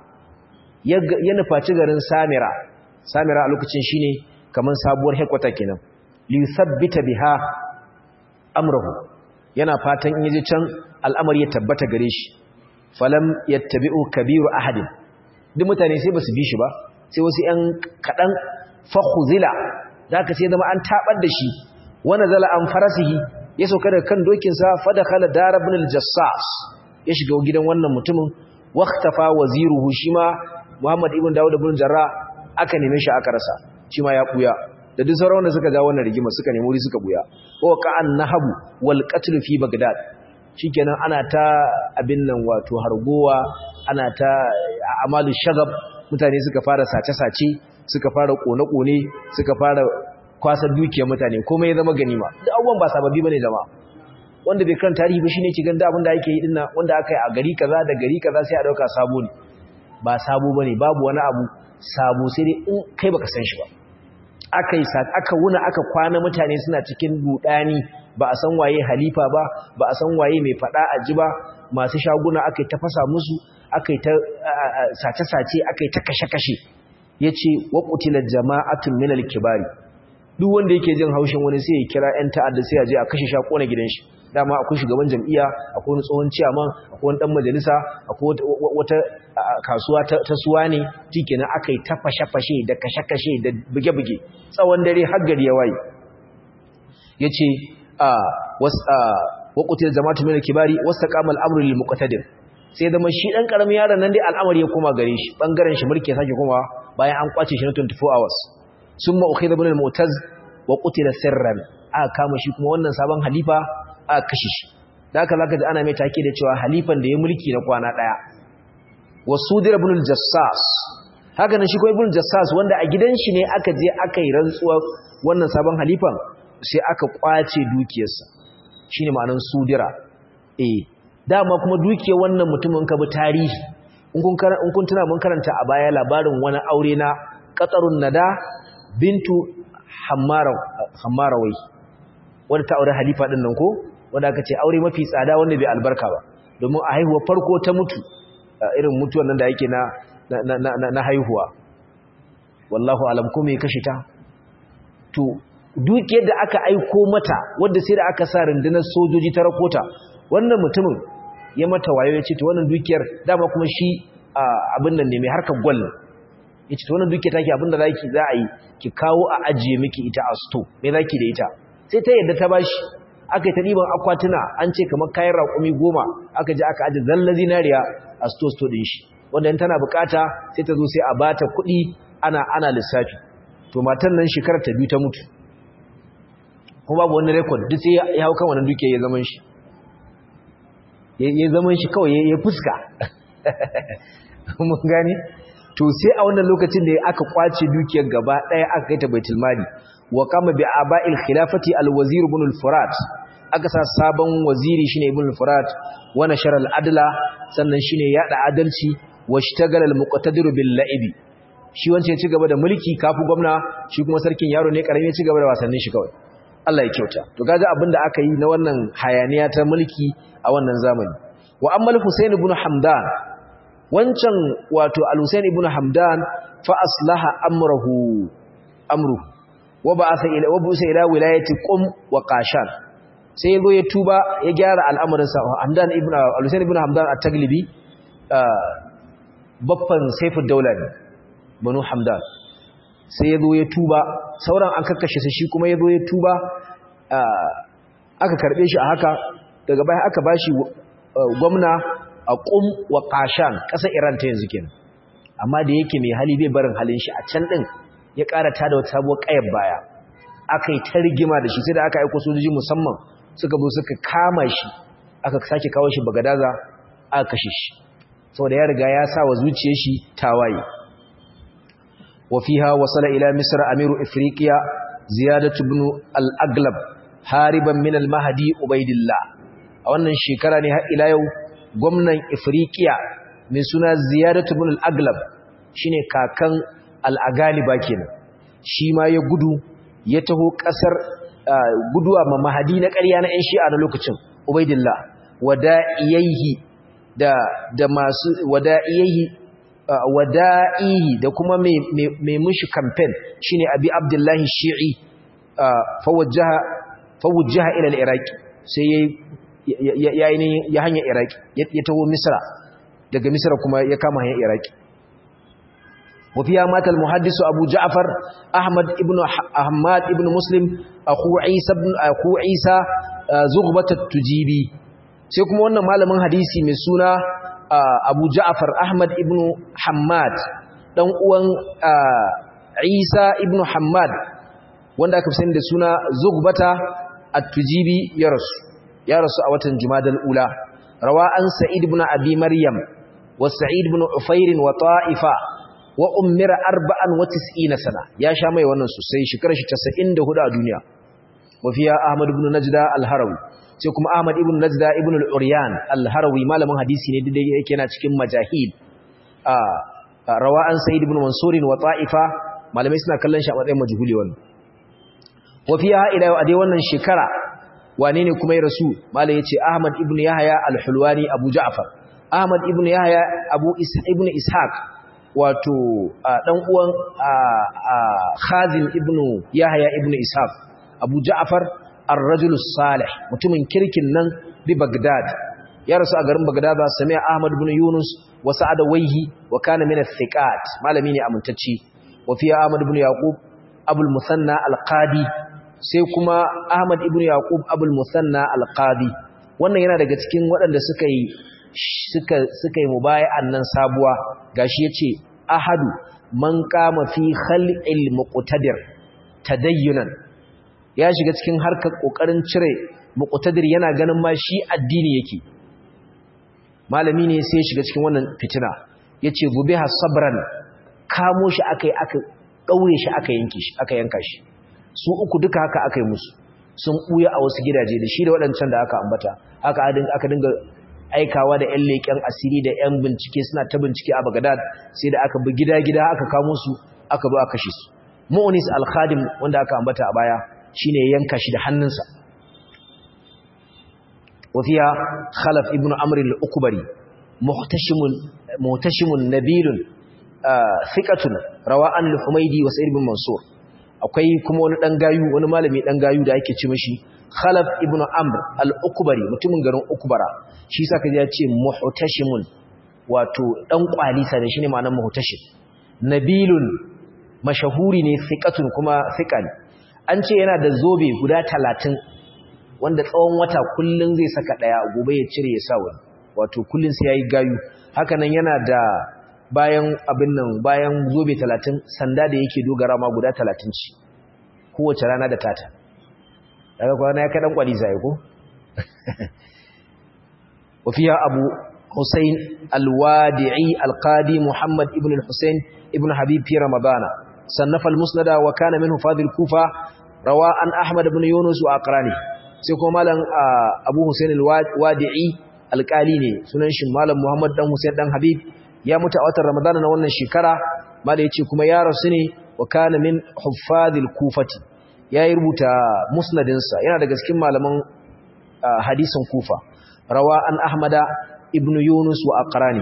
ya nufaci garin samira samira a lokacin shine kaman sabuwar hekwata kenan li sabbita biha amrahu yana fatan in yaje can al'amari ya tabbata gare shi falam yattabi'u kabiru ahadin duk mutane sai basu bi shi ba sai wasu ‘yan kaɗan fahuzila da aka sai zama an taɓar da shi wani zala an farasihi ya sauka daga kan dokinsa fada kala darabin aljassas ya shiga gidan wannan mutumin waktafa waziruhu shi ma muhammad ibn dawud ibn jarra aka neme shi aka rasa shi ma ya ɓuya da duk sauran da suka ja wannan rigima suka nemi wuri suka ɓuya ko ka'an nahabu wal qatl fi bagdad shikenan ana ta abin nan wato hargowa ana ta amalu shagab mutane suka fara sace-sace suka fara kone-kone suka fara kwasar dukiyar mutane komai ya zama ganima da abubuwan ba sababbi bane jama'a wanda bai kan tarihi ba shine cikin da abin da ake yi dinnan wanda aka yi a gari kaza da gari kaza sai a dauka sabo ne ba sabo bane babu wani abu sabo sai dai in kai baka san shi ba aka yi aka wuna aka kwana mutane suna cikin budani ba a san waye halifa ba ba a san waye mai fada a ji ba masu shaguna aka yi ta fasa musu aka yi ta sace-sace aka yi ta kashe-kashe ya ce waƙutilar jama'atun minal kibari duk wanda yake jin haushin wani sai ya kira 'yan ta'adda sai ya je a kashe sha ƙona gidan shi dama akwai shugaban jam'iyya akwai wani tsohon ciyaman akwai wani ɗan majalisa akwai wata kasuwa ta suwa ne tikenan aka yi ta fashe-fashe da kashe-kashe da buge-buge tsawon dare har gari ya waye ya ce waƙutilar jama'atun minal kibari wasu taƙamal amurin muƙatadir sai zama shi ɗan ƙaramin yaron nan dai al'amari ya koma gare shi ɓangaren shi mulki sake kuma bayan an kwace shi na 24 hours sun ma'ukai da bunin mutaz wa ƙutila sirran aka kama shi kuma wannan sabon halifa aka kashe shi da aka zaka ji ana mai take da cewa halifan da ya mulki na kwana ɗaya wa sudir ibn al-jassas haka nan shi ko ibn al-jassas wanda a gidan shi ne aka je aka yi rantsuwa wannan sabon halifan sai aka kwace dukiyarsa shine ma'anar sudira eh dama kuma dukiyar wannan mutumin ka bi tarihi in kun in kun tuna mun karanta a baya labarin wani aure na qatarun nada bintu hammara hammarawai wanda ta aure halifa din nan ko wanda aka ce aure mafi tsada wanda bai albarka ba domin a haihuwa farko ta mutu irin mutuwan nan da yake na na haihuwa wallahu alam ko me kashe ta to dukiyar da aka aiko mata wanda sai da aka sa rundunar sojoji ta rakota wannan mutumin ya mata wayo ya ce to wannan dukiyar dama kuma shi abin nan ne mai harkar gwal ya ce to wannan dukiyar take abin da zaki za a yi ki kawo a ajiye miki ita a sto me zaki da ita sai ta yadda ta bashi aka yi ta ɗiban akwatuna an ce kamar kayan raƙumi goma aka ji aka aji zalla zinariya a sto-sto ɗin shi wanda in tana bukata sai ta zo sai a bata kuɗi ana ana lissafi to matan nan shekarar ta biyu ta mutu kuma babu wani rekod duk sai ya hau kan wannan duke ya zaman shi ya zaman shi kawai ya fuska mun gani to sai a wannan lokacin da aka kwace dukiyar gaba ɗaya aka kai ta baitul mali wa kama bi aba'il khilafati al-wazir ibn al-furat aka sa sabon waziri shine ibn al-furat wa nashara al-adla sannan shine yada adalci wa ishtagala al-muqtadir bil la'ibi shi wancan ya ci gaba da mulki kafu gwamna shi kuma sarkin yaro ne karami ya ci gaba da wasannin shi kawai Allah ya kyauta to kaga abin da aka yi na wannan hayaniya ta mulki a wannan zamani wa amma al-husayn ibn hamdan wancan wato al-husayn ibn hamdan fa aslaha amrahu amruhu wa ba'atha ila wa busa ila wilayati qum wa qashan sai yazo ya tuba ya gyara al'amarin sa Hamdan ibn al-Husayn ibn Hamdan at-Taglibi baffan Saifud Daula ne Banu Hamdan sai yazo ya tuba sauran an kakkashe shi kuma yazo ya tuba aka karbe shi a haka daga baya aka bashi gwamna a qum wa qashan kasar Iran ta yanzu kenan amma da yake mai hali bai barin halin shi a can din ya ƙara tada wata sabuwar ƙayar baya aka yi ta rigima da shi sai da aka aiko sojoji musamman suka zo suka kama shi aka sake kawo shi bagadaza aka kashe shi saboda ya riga ya sa wa zuciyar shi tawaye wa fiha wasala ila misra amiru ifriqiya ziyadatu ibn al-aglab hariban min al-mahdi ubaidillah a wannan shekara ne har ila yau gwamnan ifriqiya mai suna ziyadatu ibn al-aglab shine kakan al'agaliba kenan shi ma ya gudu ya taho ƙasar guduwa ma mahadi na ƙarya na ‘yan shi'a na lokacin ubaidillah wada'iyaihi da da masu wada'iyaihi wada'ihi da kuma mai mushi kamfen shine abi abdullahi shi'i fawujjaha ila al-iraqi sai ya ya hanyar iraqi ya taho misra daga misra kuma ya kama hanyar iraqi وفيها مات المحدث أبو جعفر أحمد ابن أحمد ابن مسلم أخو عيسى ابن أخو عيسى زغبة التجيبي سيكم وانا معلم حديثي من سنة أبو جعفر أحمد ابن حماد دون uwan Isa ibn Hammad wanda aka fi sani da suna Zugbata at-Tujibi ya rasu ya rasu a watan Jumadal ula rawa an Sa'id ibn Abi Maryam wa Sa'id ibn Ufair wa Ta'ifa wa ummira arba'an wa tis'ina sana ya sha mai wannan sosai shekarar shi 94 a duniya wa fiya Ahmad ibn Najda al-Harawi sai kuma Ahmad ibn Najda ibn al-Uryan al-Harawi malamin hadisi ne da yake yana cikin majahil a rawa'an Sa'id ibn Mansur wa Ta'ifa malamai suna kallon shi a matsayin majhuli wannan wa fiya ila a dai wannan shekara wane ne kuma ya rasu malai yace Ahmad ibn Yahya al-Hulwani Abu Ja'far Ahmad ibn Yahya Abu Isa ibn Ishaq wato dan uwan Khazim ibn Yahya ibn Ishaq Abu Ja'far ar-rajul salih mutumin kirkin nan bi Baghdad ya rasu a garin Baghdad sami Ahmad ibn Yunus wa Sa'ad Waihi wa kana min al-thiqat malami ne amintacci wa fi Ahmad ibn Yaqub Abu al-Musanna al-Qadi sai kuma Ahmad ibn Yaqub Abu al-Musanna al-Qadi wannan yana daga cikin waɗanda suka yi suka suka yi mubaya'an nan sabuwa gashi yace ahadu man kama fi khalqil muqtadir tadayyunan ya shiga cikin harkar kokarin cire muqtadir yana ganin ma shi addini yake malami ne sai ya shiga cikin wannan fitina yace bubiha sabran kamo shi akai aka daure shi aka yanke shi aka yanka shi su uku duka haka aka yi musu sun buya a wasu gidaje da shi da waɗancan da aka ambata haka aka dinga aikawa da ƴan leƙen asiri da ƴan bincike suna ta bincike a Baghdad sai da aka bi gida-gida aka kamo su aka zo aka kashe su Mu'nis al-Khadim wanda aka ambata a baya shine yanka shi da hannunsa وفيها خلف ابن عمرو الأكبري محتشم محتشم نبيل ثقة رواء الحميدي وسعيد بن منصور akwai kuma wani dan gayu wani malami dan gayu da ake ce mishi Khalaf ibn Amr al-Ukbari mutumin garin Ukbara shi saka ya ce muhtashimun wato dan kwalisa ne shine ma'anar muhtashim nabilun mashahuri ne thiqatun kuma thiqan an ce yana da zobe guda 30 wanda tsawon wata kullun zai saka daya gobe ya cire ya sa wani wato kullun sai yayi gayu haka nan yana da bayan abin nan bayan zobe 30 sanda da yake dogara ma guda 30 ci kowace rana da tata daga kwana ya kadan kwali sai ko wafiya abu Hussein al-Wadi'i al-Qadi Muhammad ibn al-Hussein ibn Habib fi Ramadana sannafa al-Musnad wa kana minhu fadil Kufa rawa an Ahmad ibn Yunus wa aqrani sai kuma malam Abu Hussein al-Wadi'i alƙali ne sunan shi malam Muhammad dan Hussein dan Habib ya mutu a watan Ramadana na wannan shekara malam yace kuma ya rasu ne wa kana min huffazil kufati yayi rubuta musnadin sa yana daga cikin malaman hadisin Kufa rawa an Ahmada ibn Yunus wa aqrani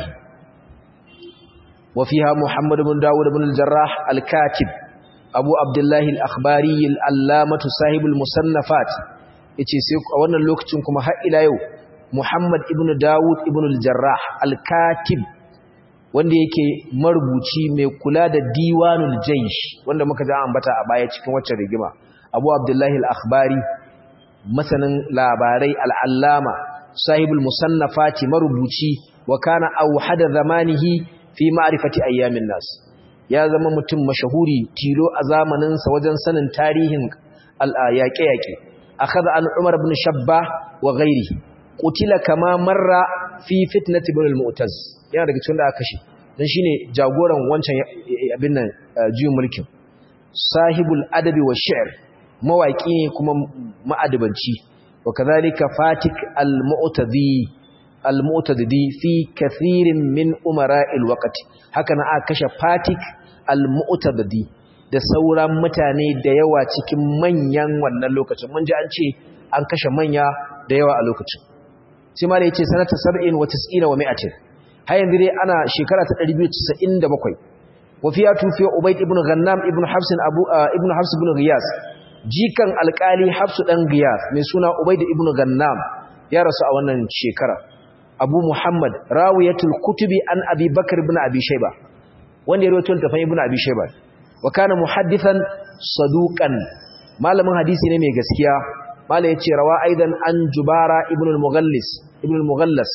wa fiha Muhammad ibn Dawud ibn al-Jarrah al-Katib Abu Abdullah al-Akhbari al-Allamah sahibul musannafat yace sai a wannan lokacin kuma har ila yau Muhammad ibn Dawud ibn al-Jarrah al-Katib wanda yake marubuci mai kula da Diwanul Jaysh wanda muka ji ambata a baya cikin waccan rigima Abu Abdullah al-Akhbari masanin labarai al-Allama sahibul musannafati marubuci wa kana awhada zamanihi fi ma'rifati ayyamin nas ya zama mutum mashahuri tilo a zamanin sa wajen sanin tarihin al-yaƙe-yaƙe akhadha an Umar ibn Shabba wa ghairihi qutila kama marra fi fitnati ibn al-Mu'taz yana daga cikin da aka kashe dan shine jagoran wancan abin nan juyin mulkin sahibul adabi wa shi'r mawaki ne kuma ma'adabanci wa kadhalika fatik al-mu'tadi al-mu'tadi fi kathirin min umara'il waqti haka na aka kashe fatik al-mu'tadi da sauran mutane da yawa cikin manyan wannan lokacin mun ji an ce an kashe manya da yawa a lokacin sai ma da yace sanata 70 wa 90 wa 100 har yanzu dai ana shekara ta 297 wa fiya tufi ubayd ibn ghannam ibn hafs abu ibn hafs ibn ghiyas jikan alkali hafs dan ghiyas mai suna ubayd ibn ghannam ya rasu a wannan shekara abu muhammad rawiyatul kutubi an abi bakr ibn abi shayba wanda ya rawaito tafan ibn abi shayba wa kana muhaddithan saduqan malamin hadisi ne mai gaskiya mala yace rawa aidan an jubara ibn al-mughallis ibn al-mughallas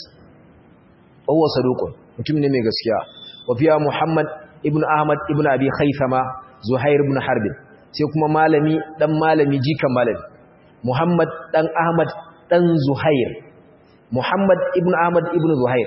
huwa saduqun mutum ne mai gaskiya wa fiya muhammad ibn ahmad ibn abi khaythama zuhair ibn harb sai kuma malami dan malami jikan malami muhammad dan ahmad dan zuhair muhammad ibn ahmad ibn zuhair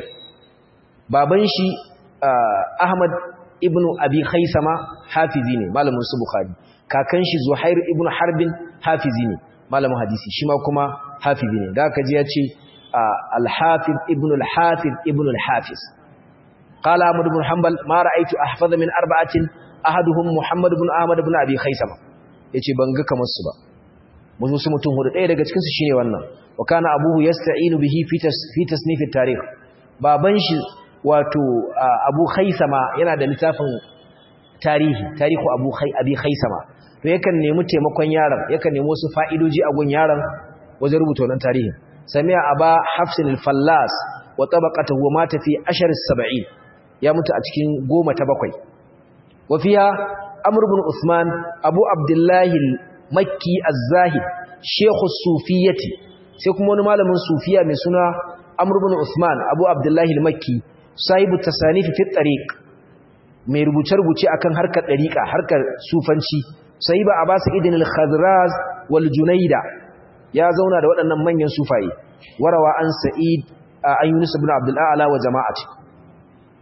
baban shi ahmad ibn abi khaythama hafizi ne malamin su bukhari kakan shi zuhair ibn harbin hafizi ne malamin hadisi shi ma kuma hafizi ne da aka ji ya ce al-hafiz ibn al-hafiz ibn al-hafiz قال أحمد بن حنبل ما رأيت أحفظ من أربعة أحدهم محمد بن أحمد بن أبي خيسمة yace ban ga kamar su ba mun su mutum hudu ɗaya daga cikin su shine wannan wa kana abuhu yasta'inu bihi fi fi tasnif at-tarikh baban shi wato Abu Khaisama yana da littafin tarihi tarihu Abu Khai Abi Khaisama to yakan nemi taimakon yaron yakan nemi wasu fa'idoji a gun yaron wajen rubuta wannan tarihi sami'a aba hafsin al-fallas wa tabaqatahu wa mata fi ashar as-sab'in ya mutu a cikin goma ta bakwai wa fiha amr ibn usman abu abdullah al-makki az-zahid shaykh as-sufiyyati sai kuma wani malamin sufiya mai suna amr ibn usman abu abdullah al-makki sahibu tasanif fi tariq mai rubuce-rubuce akan harkar dariqa harkar sufanci sahiba abbas idin al-khadraz wal junaida ya zauna da waɗannan manyan sufaye warawa an sa'id an yunus ibn abdul a'la wa jama'ati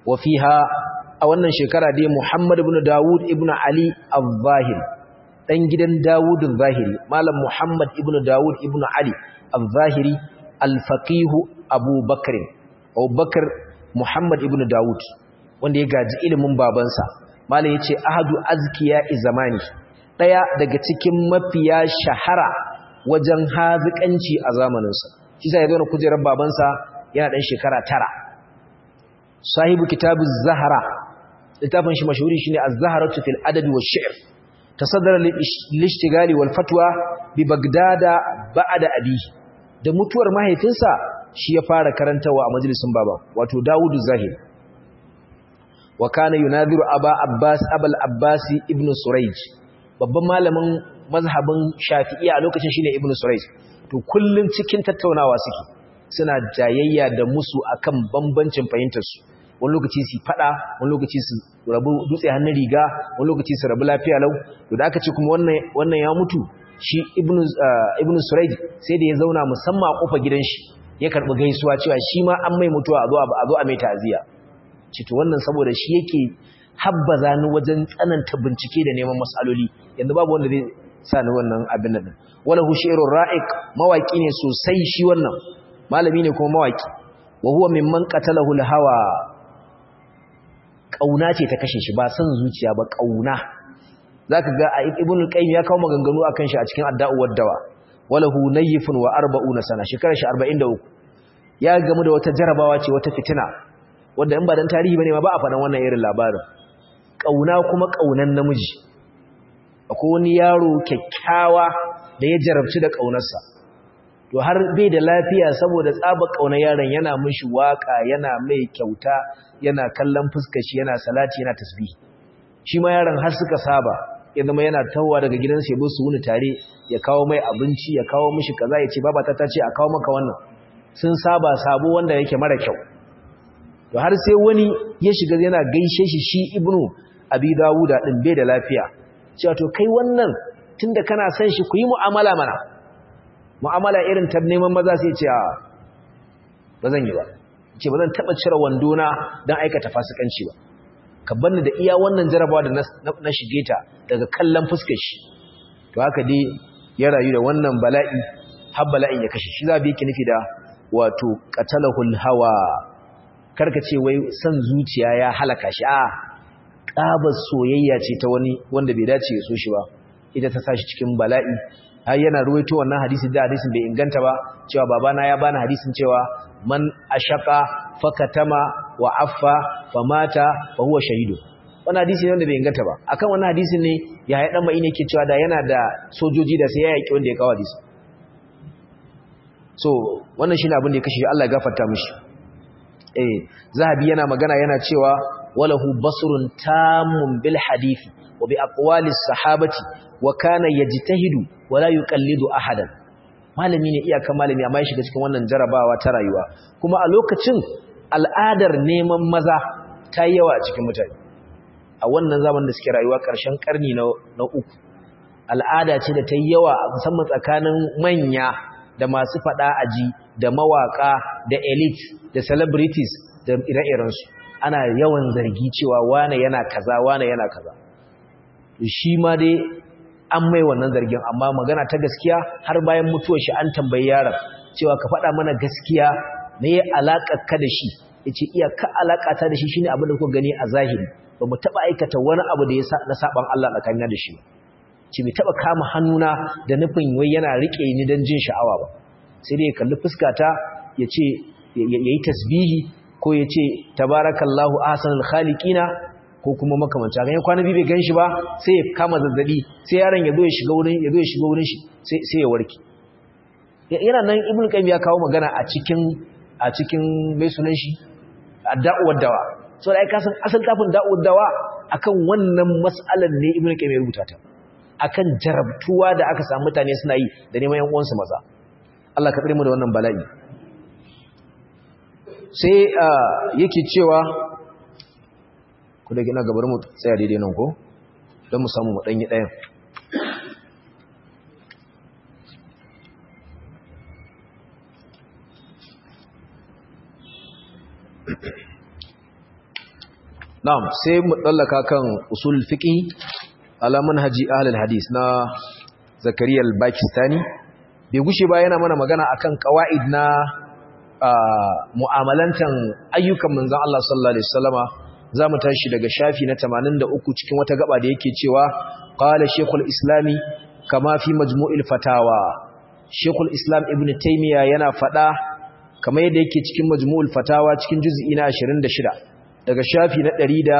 wa fiha a wannan shekara dai Muhammad ibn Dawud ibn Ali al-Zahiri dan gidan Dawud al-Zahiri malam Muhammad ibn Dawud ibn Ali al-Zahiri al-faqih Abu Bakr Abu Bakr Muhammad ibn Dawud wanda ya gaji ilimin babansa malam yace ahadu azkiya zamani daya daga cikin mafiya shahara wajen hazikanci a zamaninsa shi sai ya zo na kujerar babansa yana dan shekara tara sahibu kitabu zahara littafin shi mashhuri shine az-zaharatu fil adab wa shi'r tasaddara lil-ishtigali wal fatwa bi bagdada ba'da abi da mutuwar mahaifinsa shi ya fara karantawa a majalisin baba wato Dawudu Zahir wa kana yunadhiru aba abbas abul abbas ibn surayj babban malamin mazhabin shafi'i a lokacin shine ibn surayj to kullun cikin tattaunawa suke suna jayayya da musu akan bambancin fahimtar su wani lokaci su fada wani lokaci su rabu dutse hannun riga wani lokaci su rabu lafiya lau to da aka ce kuma wannan wannan ya mutu shi ibn ibn surayj sai da ya zauna musamman a kofar gidan shi ya karbi gaisuwa cewa shi ma an mai mutuwa a zo a zo a mai ta'aziya cito wannan saboda shi yake habbaza ni wajen tsananta bincike da neman masaloli yanzu babu wanda zai sa ni wannan abin nan wala hu shi'run ra'iq mawaki ne sosai shi wannan malami ne kuma mawaki wa huwa mimman qatalahu al-hawa kauna ce ta kashe shi ba san zuciya ba kauna zaka ga ibn al-qayyim ya kawo maganganu akan shi a cikin adda'u wad-dawa wala hu nayifun wa 40 sana shekarar shi 43 ya gamu da wata jarabawa ce wata fitina wanda in ba dan tarihi bane ma ba a faɗan wannan irin labarin kauna kuma kaunan namiji akwai wani yaro kyakkyawa da ya jarabci da kaunarsa to har bai da lafiya saboda tsaba kaunar yaron yana mishi waka yana mai kyauta yana kallon fuskar shi yana salati yana tasbih shi ma yaron har suka saba ya zama yana tawowa daga gidansa ya su wuni tare ya kawo mai abinci ya kawo mishi kaza ya ce babata ta ce a kawo maka wannan sun saba sabo wanda yake mara kyau to har sai wani ya shiga yana gaishe shi shi ibnu abi dawuda din bai da lafiya cewa to kai wannan tunda kana son shi ku yi mu'amala mana mu'amala irin ta neman maza sai ce ba zan yi ba ce ba zan taba cire wando na dan aikata fasikanci ba ka banni da iya wannan jarabawa da na shige ta daga kallon fuskar shi to haka dai ya rayu da wannan bala'i har bala'in ya kashe shi za bi yake nufi da wato qatalahul hawa karka ce wai san zuciya ya halaka shi a ƙabar soyayya ce ta wani wanda bai dace ya so shi ba ita ta sashi cikin bala'i har yana ruwaito wannan hadisi da hadisin bai inganta ba cewa babana ya bani hadisin cewa man ashaka fakatama wa affa famata fa huwa shahidu wannan hadisi ne wanda bai inganta ba akan wannan hadisin ne ya haɗa mai ne ke cewa da yana da sojoji da sai ya yaki wanda ya kawo hadisi so wannan shine abin da ya kashe Allah ya gafarta mishi eh zahabi yana magana yana cewa walahu basrun tamun bil hadisi wa bi aqwalis sahabati wa kana yajtahidu wa la yuqallidu ahadan malami ne iyaka malami amma ya shiga cikin wannan jarabawa ta rayuwa kuma a lokacin al'adar neman maza ta yi yawa a cikin mutane a wannan zamanin da suke rayuwa ƙarshen ƙarni na uku al'ada ce da ta yi yawa musamman tsakanin manya da masu faɗa aji da mawaƙa da elite da celebrities da ire-irensu ana yawan zargi cewa wane yana kaza wane yana kaza shi ma dai an mai wannan zargin amma magana ta gaskiya har bayan mutuwar shi an tambayi yaron cewa ka faɗa mana gaskiya me ya alaƙa ka da shi yace iya ka alaƙa ta da shi shine abin da kuka gani a zahiri ba mu taɓa aikata wani abu da ya na saban Allah tsakanin da shi ce bai taɓa kama hannuna da nufin wai yana riƙe ni don jin sha'awa ba sai dai ya kalli fuskata ya ce ya yi tasbihi ko ya ce tabarakallahu ahsanul khaliqina ko kuma makamanci haka yan kwana biyu bai ganshi ba sai ya kama zazzabi sai yaron ya zo ya shiga wurin ya zo ya shiga wurin shi sai ya warke yana nan ibnu qayyim ya kawo magana a cikin a cikin mai sunan shi adda'u dawa so da ai ka san asal kafin da'u dawa akan wannan mas'alan ne ibnu qayyim ya rubuta ta akan jarabtuwa da aka samu mutane suna yi da neman yan uwansu maza Allah ka tsare mu da wannan bala'i sai yake cewa ku da gina gabar mu tsaya daidai nan ko don mu samu maɗanyi ɗayan na'am sai mu dallaka kan usul fiqi ala manhaji ahlul hadis na zakariya al-bakistani bai gushe ba yana mana magana akan qawaid na mu'amalantan ayyukan manzon Allah sallallahu alaihi wasallama zamu tashi daga shafi na 83 cikin wata gaba da yake cewa qala shaykhul islami kama fi majmu'il fatawa shaykhul islam ibn taymiya yana fada kamar yadda yake cikin majmu'ul fatawa cikin juz'i na 26 daga shafi na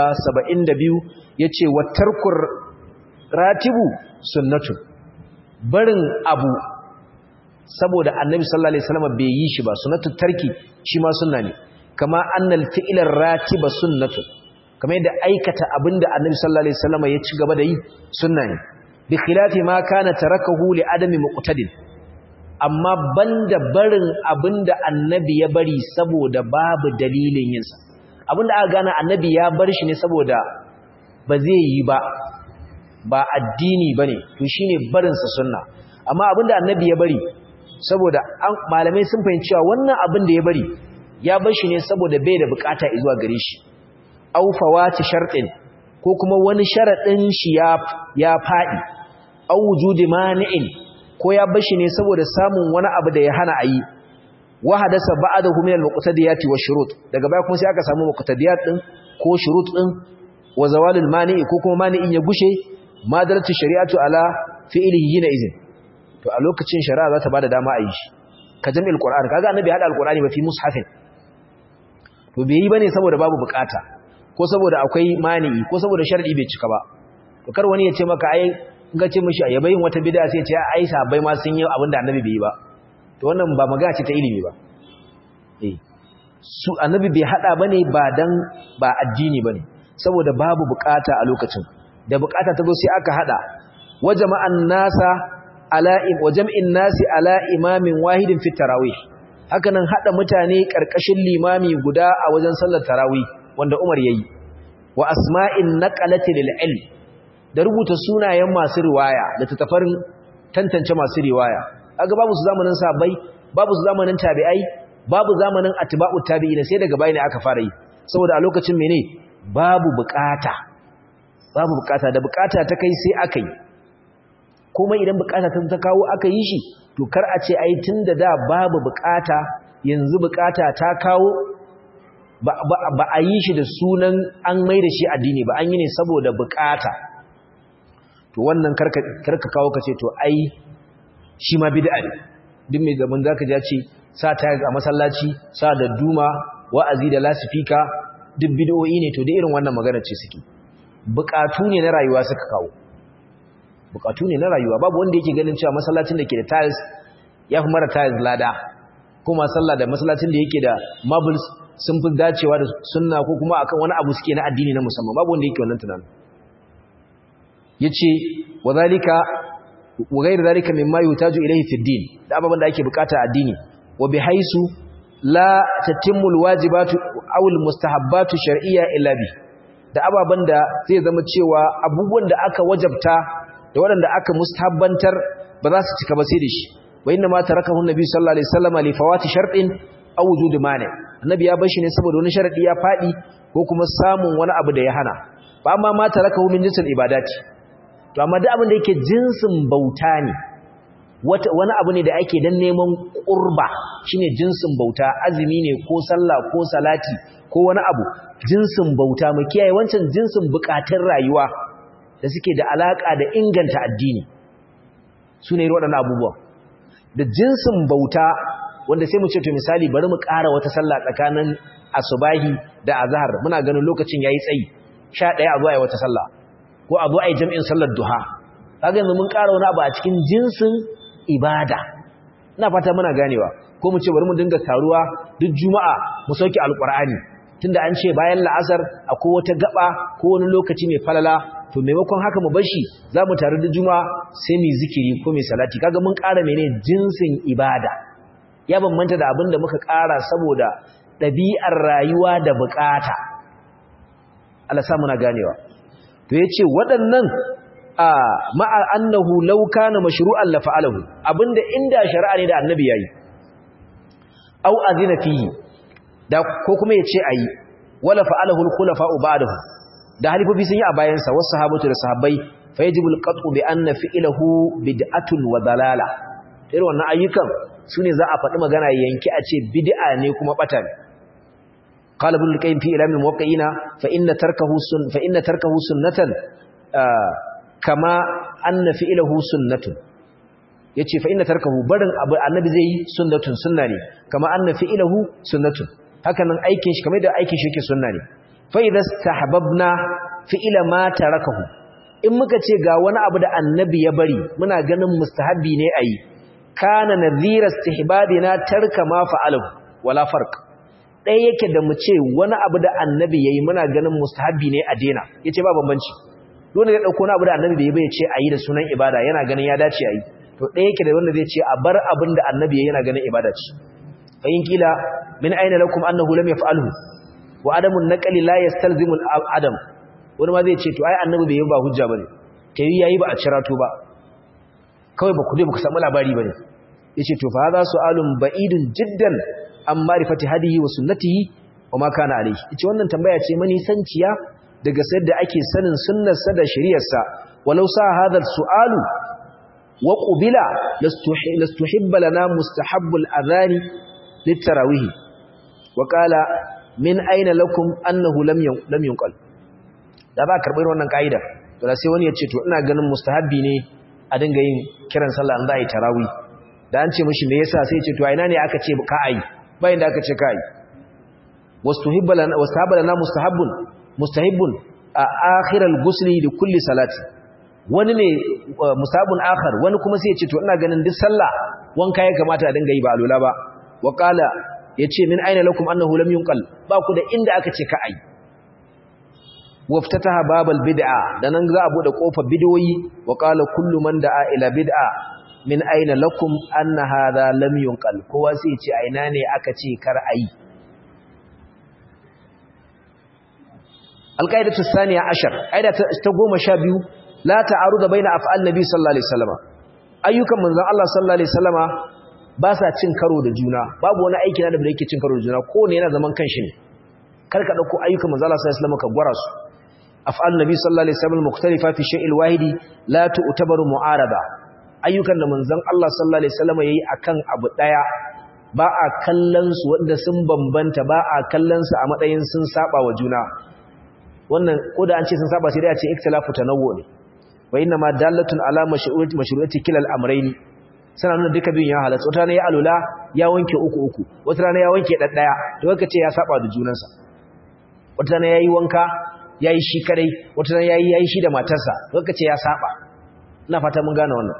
172 yace wa tarkur ratibu sunnatu barin abu saboda annabi sallallahu alaihi wasallam bai yi shi ba sunnatu tarki shi ma sunna ne kama annal fi'lar ratiba sunnatu kamar yadda aikata abinda annabi sallallahu alaihi wasallam ya ci gaba da yi sunna ne bi khilafi ma kana tarakahu li adami muqtadin amma banda barin abinda annabi ya bari saboda babu dalilin yinsa abinda aka gane annabi ya bar shi ne saboda ba zai yi ba ba addini bane to shine barin sa sunna amma abinda annabi ya bari saboda malamai sun fahimci cewa wannan abin da ya bari ya bar shi ne saboda bai da bukata zuwa gare shi aw fawati shartin ko kuma wani sharadin shi ya ya fadi aw wujudi mani'in ko ya bar shi ne saboda samun wani abu da ya hana ayi wa hadasa ba'dahu min al-muqtadiyati wa shurut daga baya kuma sai aka samu muqtadiyat din ko shurut din wa zawalul mani'i ko kuma mani'in ya gushe madaratu shari'atu ala fi'lihi hina izin to a lokacin shari'a za ta bada dama a yi shi ka jami'ul qur'an kaga annabi hada alqur'ani ba fi mushafin to bai yi bane saboda babu bukata ko saboda akwai mani'i ko saboda sharadi bai cika ba to kar wani ya ce maka ai in ga ce mishi ya bayin wata bid'a sai ya ce ai sabai ma sun yi abinda annabi bai yi ba to wannan ba magana ce ta ilimi ba eh su annabi bai hada bane ba dan ba addini bane saboda babu bukata a lokacin da bukata ta zo sai aka hada wajama'an nasa ala wa jam'in nasi ala imamin wahidin fi tarawih hakanan hada mutane karkashin limami guda a wajen sallar tarawih wanda Umar yayi wa asma'in naqalati lil ilm da rubuta sunayen masu riwaya da tattafarin tantance masu riwaya kaga babu su zamanin sahabbai babu su zamanin tabi'ai babu zamanin atba'u tabi'in sai daga bayani aka fara yi saboda a lokacin mene babu bukata babu bukata da bukata ta kai sai aka yi kuma idan bukata ta ta kawo aka yi shi to kar a ce ai tunda da babu bukata yanzu bukata ta kawo ba a yi shi da sunan an mai da shi addini ba an yi ne saboda bukata to wannan karka kawo ka ce to ai shi ma bid'a ne duk mai zaman zaka ja ce sa ta a masallaci sa da duma wa'azi da lasifika duk bid'o'i ne to da irin wannan magana ce suke bukatu ne na rayuwa suka kawo bukatu ne na rayuwa babu wanda yake ganin cewa masallacin da ke da tiles ya fi mara tiles lada kuma sallah da masallacin da yake da marbles sun fi dacewa da sunna ko kuma akan wani abu suke na addini na musamman babu wanda yake wannan tunanin yace wadhalika wa ghayr dhalika mimma yutaju ilayhi fi din da ababan da ake bukata a addini wa bihaisu la tatimmu alwajibatu aw almustahabbatu shar'iyya illa bi da ababan da zai zama cewa abubuwan da aka wajabta da waɗanda aka mustahabbantar ba za su cika ba sai da shi wa inna ma tarakahu annabi sallallahu alaihi wasallam li fawati shartin aw wujud mani annabi ya bar shi ne saboda wani sharadi ya fadi ko kuma samun wani abu da ya hana ba amma ma tarakahu min jinsil ibadati to amma duk abin da yake jinsin bauta ne wani abu ne da ake dan neman qurba shine jinsin bauta azumi ne ko sallah ko salati ko wani abu jinsin bauta mu kiyaye wancan jinsin bukatun rayuwa da suke da alaka da inganta addini su ne waɗannan abubuwa da jinsin bauta wanda sai mu ce to misali bari mu ƙara wata sallah tsakanin asubahi da azhar muna ganin lokacin yayi tsayi 11 a zo ayi wata sallah ko a zo ayi jami'in sallar duha kaga yanzu mun ƙara wani abu a cikin jinsin ibada ina fata muna ganewa ko mu ce bari mu dinga taruwa duk juma'a mu sauke alqur'ani tunda an ce bayan la'asar akwai wata gaba ko wani lokaci mai falala to maimakon haka mu bashi za mu taru da juma'a sai mu zikiri ko mai salati kaga mun ƙara mene jinsin ibada ya bambanta da abin da muka ƙara saboda ɗabi'ar rayuwa da bukata Allah sa muna ganewa to yace waɗannan a ma'a annahu law kana mashru'an la fa'alahu abinda inda shari'a ne da annabi yayi au azina fihi da ko kuma yace ayi wala fa'alahu al-khulafa'u ba'dahu da halifofi sun yi a bayansa wasu sahabatu da sahabbai fa yajibu al-qat'u bi anna fi'lahu bid'atun wa dalala irin wannan ayyukan sune za a faɗi magana yanki a ce bid'a ne kuma bata ne qala ibn al-qayyim fi ilam al-muwaqqi'ina fa inna tarkahu sun fa inna tarkahu sunnatan kama anna fi'lahu sunnatun yace fa inna tarkahu barin abu annabi zai yi sunnatun sunna ne kama anna fi'lahu sunnatun haka nan aikin shi kamar da aikin shi yake sunna ne fa idza istahbabna fi'la ma tarakahu in muka ce ga wani abu da annabi ya bari muna ganin mustahabbi ne ayi kana nadhira istihbabina tarka ma fa'alahu wala farq dai yake da mu ce wani abu da annabi yayi muna ganin mustahabbi ne a dena yace ba bambanci dole ya dauko wani abu da annabi bai ce ayi da sunan ibada yana ganin ya dace ayi to ɗaya yake da wanda zai ce a bar abin da annabi yana ganin ibada ce fa in kila min aina lakum annahu lam yaf'alhu wa adamu naqli la yastalzimu adam wani ma zai ce to ai annabi bai yi ba hujja bane kai yayi ba a cirato ba kawai ba ku dai ba ku samu labari bane yace to fa hadha su'alun ba'idun jiddan an ma'rifati hadihi wa sunnatihi wa ma kana alayhi yace wannan tambaya ce mani sanciya daga sayar da ake sanin sunnarsa da shari'arsa walau sa hadha su'alu وقبل لاستحب لنا مستحب الأذان للتراويح وقال من أين لكم أنه لم لم ينقل da ba karɓar wannan ka'ida to da sai wani ya ce to ina ganin mustahabbi ne a dinga yin kiran sallah an za a yi tarawih da an ce mishi me yasa sai ya ce to a ina ne aka ce ka ayi bayan da aka ce ka ayi wastuhibba lana wastahabba lana mustahabbun mustahibbun a akhiral ghusli li kulli salati wani ne musabun akhar wani kuma sai ya ce to ina ganin duk sallah wanka ya kamata a dinga yi ba alula ba wa qala yace min aina lakum annahu lam yunqal ba ku da inda aka ce ka ai waftataha babal bid'a dan nan za a bude kofar bidoyi wa qala kullu man da'a ila bid'a min aina lakum anna hadha lam yunqal kowa sai ya ce aina ne aka ce kar ai alqaidatu thaniya ashar qaida ta 12 la ta'aruda baina af'al nabi sallallahu alaihi wasallam ayyukan manzon Allah sallallahu alaihi wasallama ba sa cin karo da juna babu wani aiki na da yake cin karo da juna ko ne yana zaman kanshi ne karka dauko ayyukan manzon Allah sallallahu alaihi wasallam ka gwara su af'al nabi sallallahu alaihi wasallam mukhtalifa fi shay'il wahidi la tu'tabaru mu'arada ayyukan da manzon Allah sallallahu alaihi wasallama yayi akan abu daya ba a kallon su wanda sun bambanta ba a kallon su a matsayin sun saba wa juna wannan ko da an ce sun saba sai dai a ce ikhtilafu tanawwu ne wa inna ma dalatun ala mashru'ati mashru'ati kilal amrayni sana nuna duka biyun ya halatta wata rana ya alula ya wanke uku uku wata rana ya wanke daddaya to kaka ce ya saba da junansa wata rana yayi wanka yayi shi kadai wata rana yayi yayi shi da matarsa to kaka ce ya saba ina fata mun gane wannan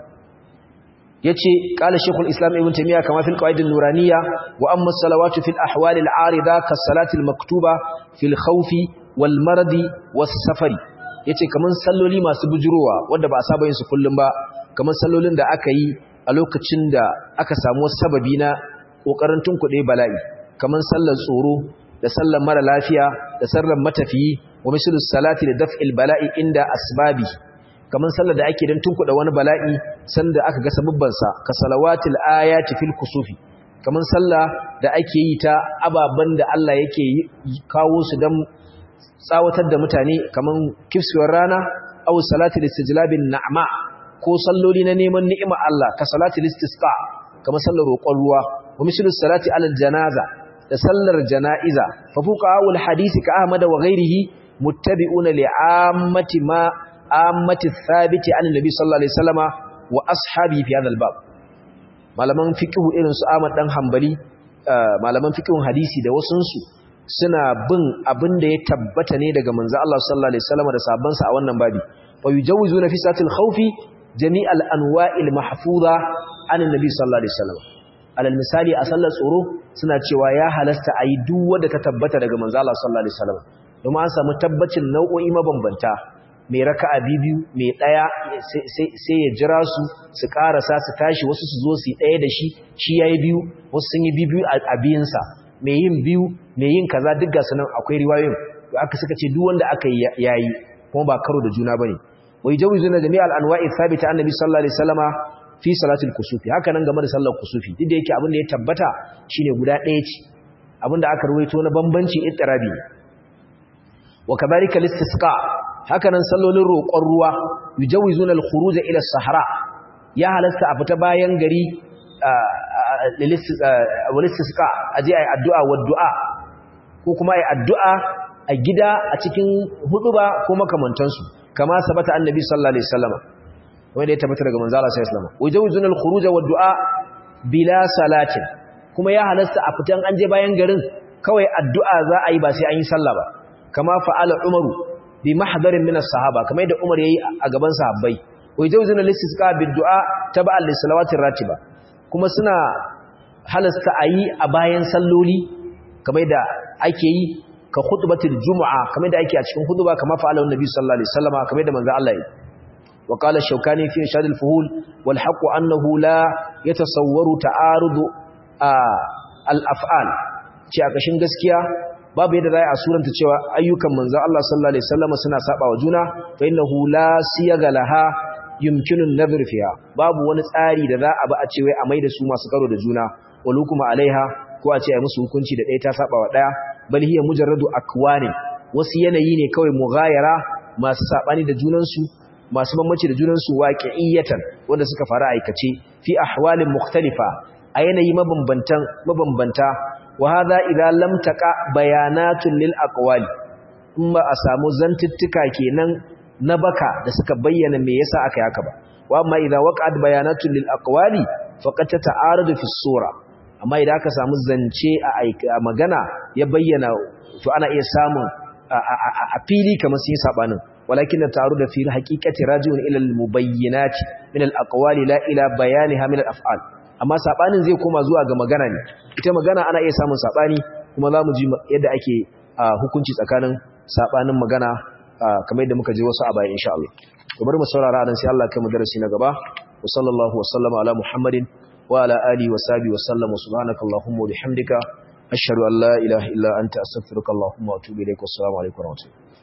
yace qala shaykhul islam ibn taymiya kama fil qawaid an-nuraniyya wa amma as-salawatu fil ahwal al-arida kas-salati al-maktuba fil khawfi wal maradi was-safari yace kaman salloli masu bujurowa wanda ba a saba yin su kullum ba kaman sallolin da aka yi a lokacin da aka samu sababi na kokarin tunkuɗe bala'i kaman sallar tsoro da sallar mara lafiya da sallar matafiyi wa mislu salati da daf'il bala'i inda asbabi kaman sallar da ake don tunkuɗe wani bala'i sanda aka ga sababban sa ka salawatil ayati fil kusufi kaman sallah da ake yi ta ababan da Allah yake kawo su dan tsawatar da mutane kaman kifsuwar rana aw salatul istijlabin na'ma ko salloli na neman ni'ima Allah ka salatul istisqa kamar sallar roƙon ruwa wa mislu salati alal janaza da sallar janaiza fa fuqaul hadisi ka ahmad wa ghairihi muttabi'una li'ammati ma ammati thabiti an nabi sallallahu alaihi wasallama wa ashabi fi hadha albab malaman fiqh irin su Ahmad dan Hanbali malaman fiqhun hadisi da wasunsu suna bin abin da ya tabbata ne daga manzo Allah sallallahu alaihi wasallam da sahabbansa a wannan babi wa yujawizuna fi satil khawfi jami'al anwa'il mahfuza anin nabi sallallahu alaihi wasallam alal misali a sallar tsoro suna cewa ya halasta ayi duk wanda ta tabbata daga manzo Allah sallallahu alaihi wasallam domin an samu tabbacin nau'o'i mabambanta mai raka'a biyu mai daya sai ya jira su su karasa su tashi wasu su zo su yi daya da shi shi yayi biyu wasu sun yi biyu a biyinsa mai yin biyu mai yin kaza duk gasu nan akwai riwayoyin to aka suka ce duk wanda aka yayi kuma ba karo da juna bane wai jawizuna jami'al anwa'i thabita annabi sallallahu alaihi wasallama fi salatul kusufi haka nan game da sallar kusufi duk da yake abin da ya tabbata shine guda ɗaya ce abin da aka ruwaito na bambanci ittirabi wa kadhalika listisqa hakanan sallolin roƙon ruwa yujawizuna al-khuruj ila as-sahara ya halasta a fita bayan gari listisqa aje ayi addu'a wa du'a ko kuma ayi addu'a a gida a cikin huduba ko makamantansu kama sabata annabi sallallahu alaihi wasallam wanda ya tabbata daga manzo Allah sallallahu alaihi wasallam wajawzun al-khuruj wa du'a bila salatin kuma ya halasta a fitan an je bayan garin kawai addu'a za a yi ba sai an yi sallah ba kama fa'ala umaru bi mahdarin min as-sahaba kamar yadda umar yayi a gaban sahabbai wajawzun al-istisqa bid du'a tab'a lis-salawatir ratiba kuma suna halasta a yi a bayan salloli kamar yadda ake yi ka khutbatul jumu'a kamar da ake a cikin khutba kamar fa'ala annabi sallallahu alaihi wasallam kamar da manzo Allah yi wa qala shawkani fi irshad al-fuhul wal haqq annahu la yatasawwaru ta'arud al-af'al ce a kashin gaskiya babu yadda zai a suranta cewa ayyukan manzo Allah sallallahu alaihi wasallam suna saba wa juna fa innahu la siyaga laha yumkinu an-nadhr fiha babu wani tsari da za a ba a ce wai a maida su masu karo da juna walukuma alaiha ko a ce ai musu hukunci da ɗaya ta saba wa ɗaya bal hiya mujarradu akwani wasu yanayi ne kawai mughayara masu sabani da junansu masu bambanci da junansu waqi'iyatan wanda suka fara aikace fi ahwalin mukhtalifa a yanayi mabambantan mabambanta wa hadha idza lam taqa bayanatun lil aqwali in ba a samu zantuttuka kenan na baka da suka bayyana me yasa aka yi haka ba wa amma idza waqa'at bayanatun lil aqwali faqad tata'aradu fi sura amma idan aka samu zance a magana ya bayyana to ana iya samun a fili kamar sun yi sabanin walakin da taru da fili haqiqati rajiun ila al-mubayyinat min al-aqwali la ila bayaniha min al-af'al amma sabanin zai koma zuwa ga magana ne ita magana ana iya samun sabani kuma zamu ji yadda ake hukunci tsakanin sabanin magana kamar yadda muka ji wasu a baya insha Allah to bari mu saurara dan sai Allah kai mu darasi na gaba wa sallallahu wa sallama ala muhammadin وعلى آله وصحبه وسلم وسبحانك اللهم وبحمدك أشهد أن لا إله إلا أنت أستغفرك اللهم وأتوب إليك والسلام عليكم ورحمة الله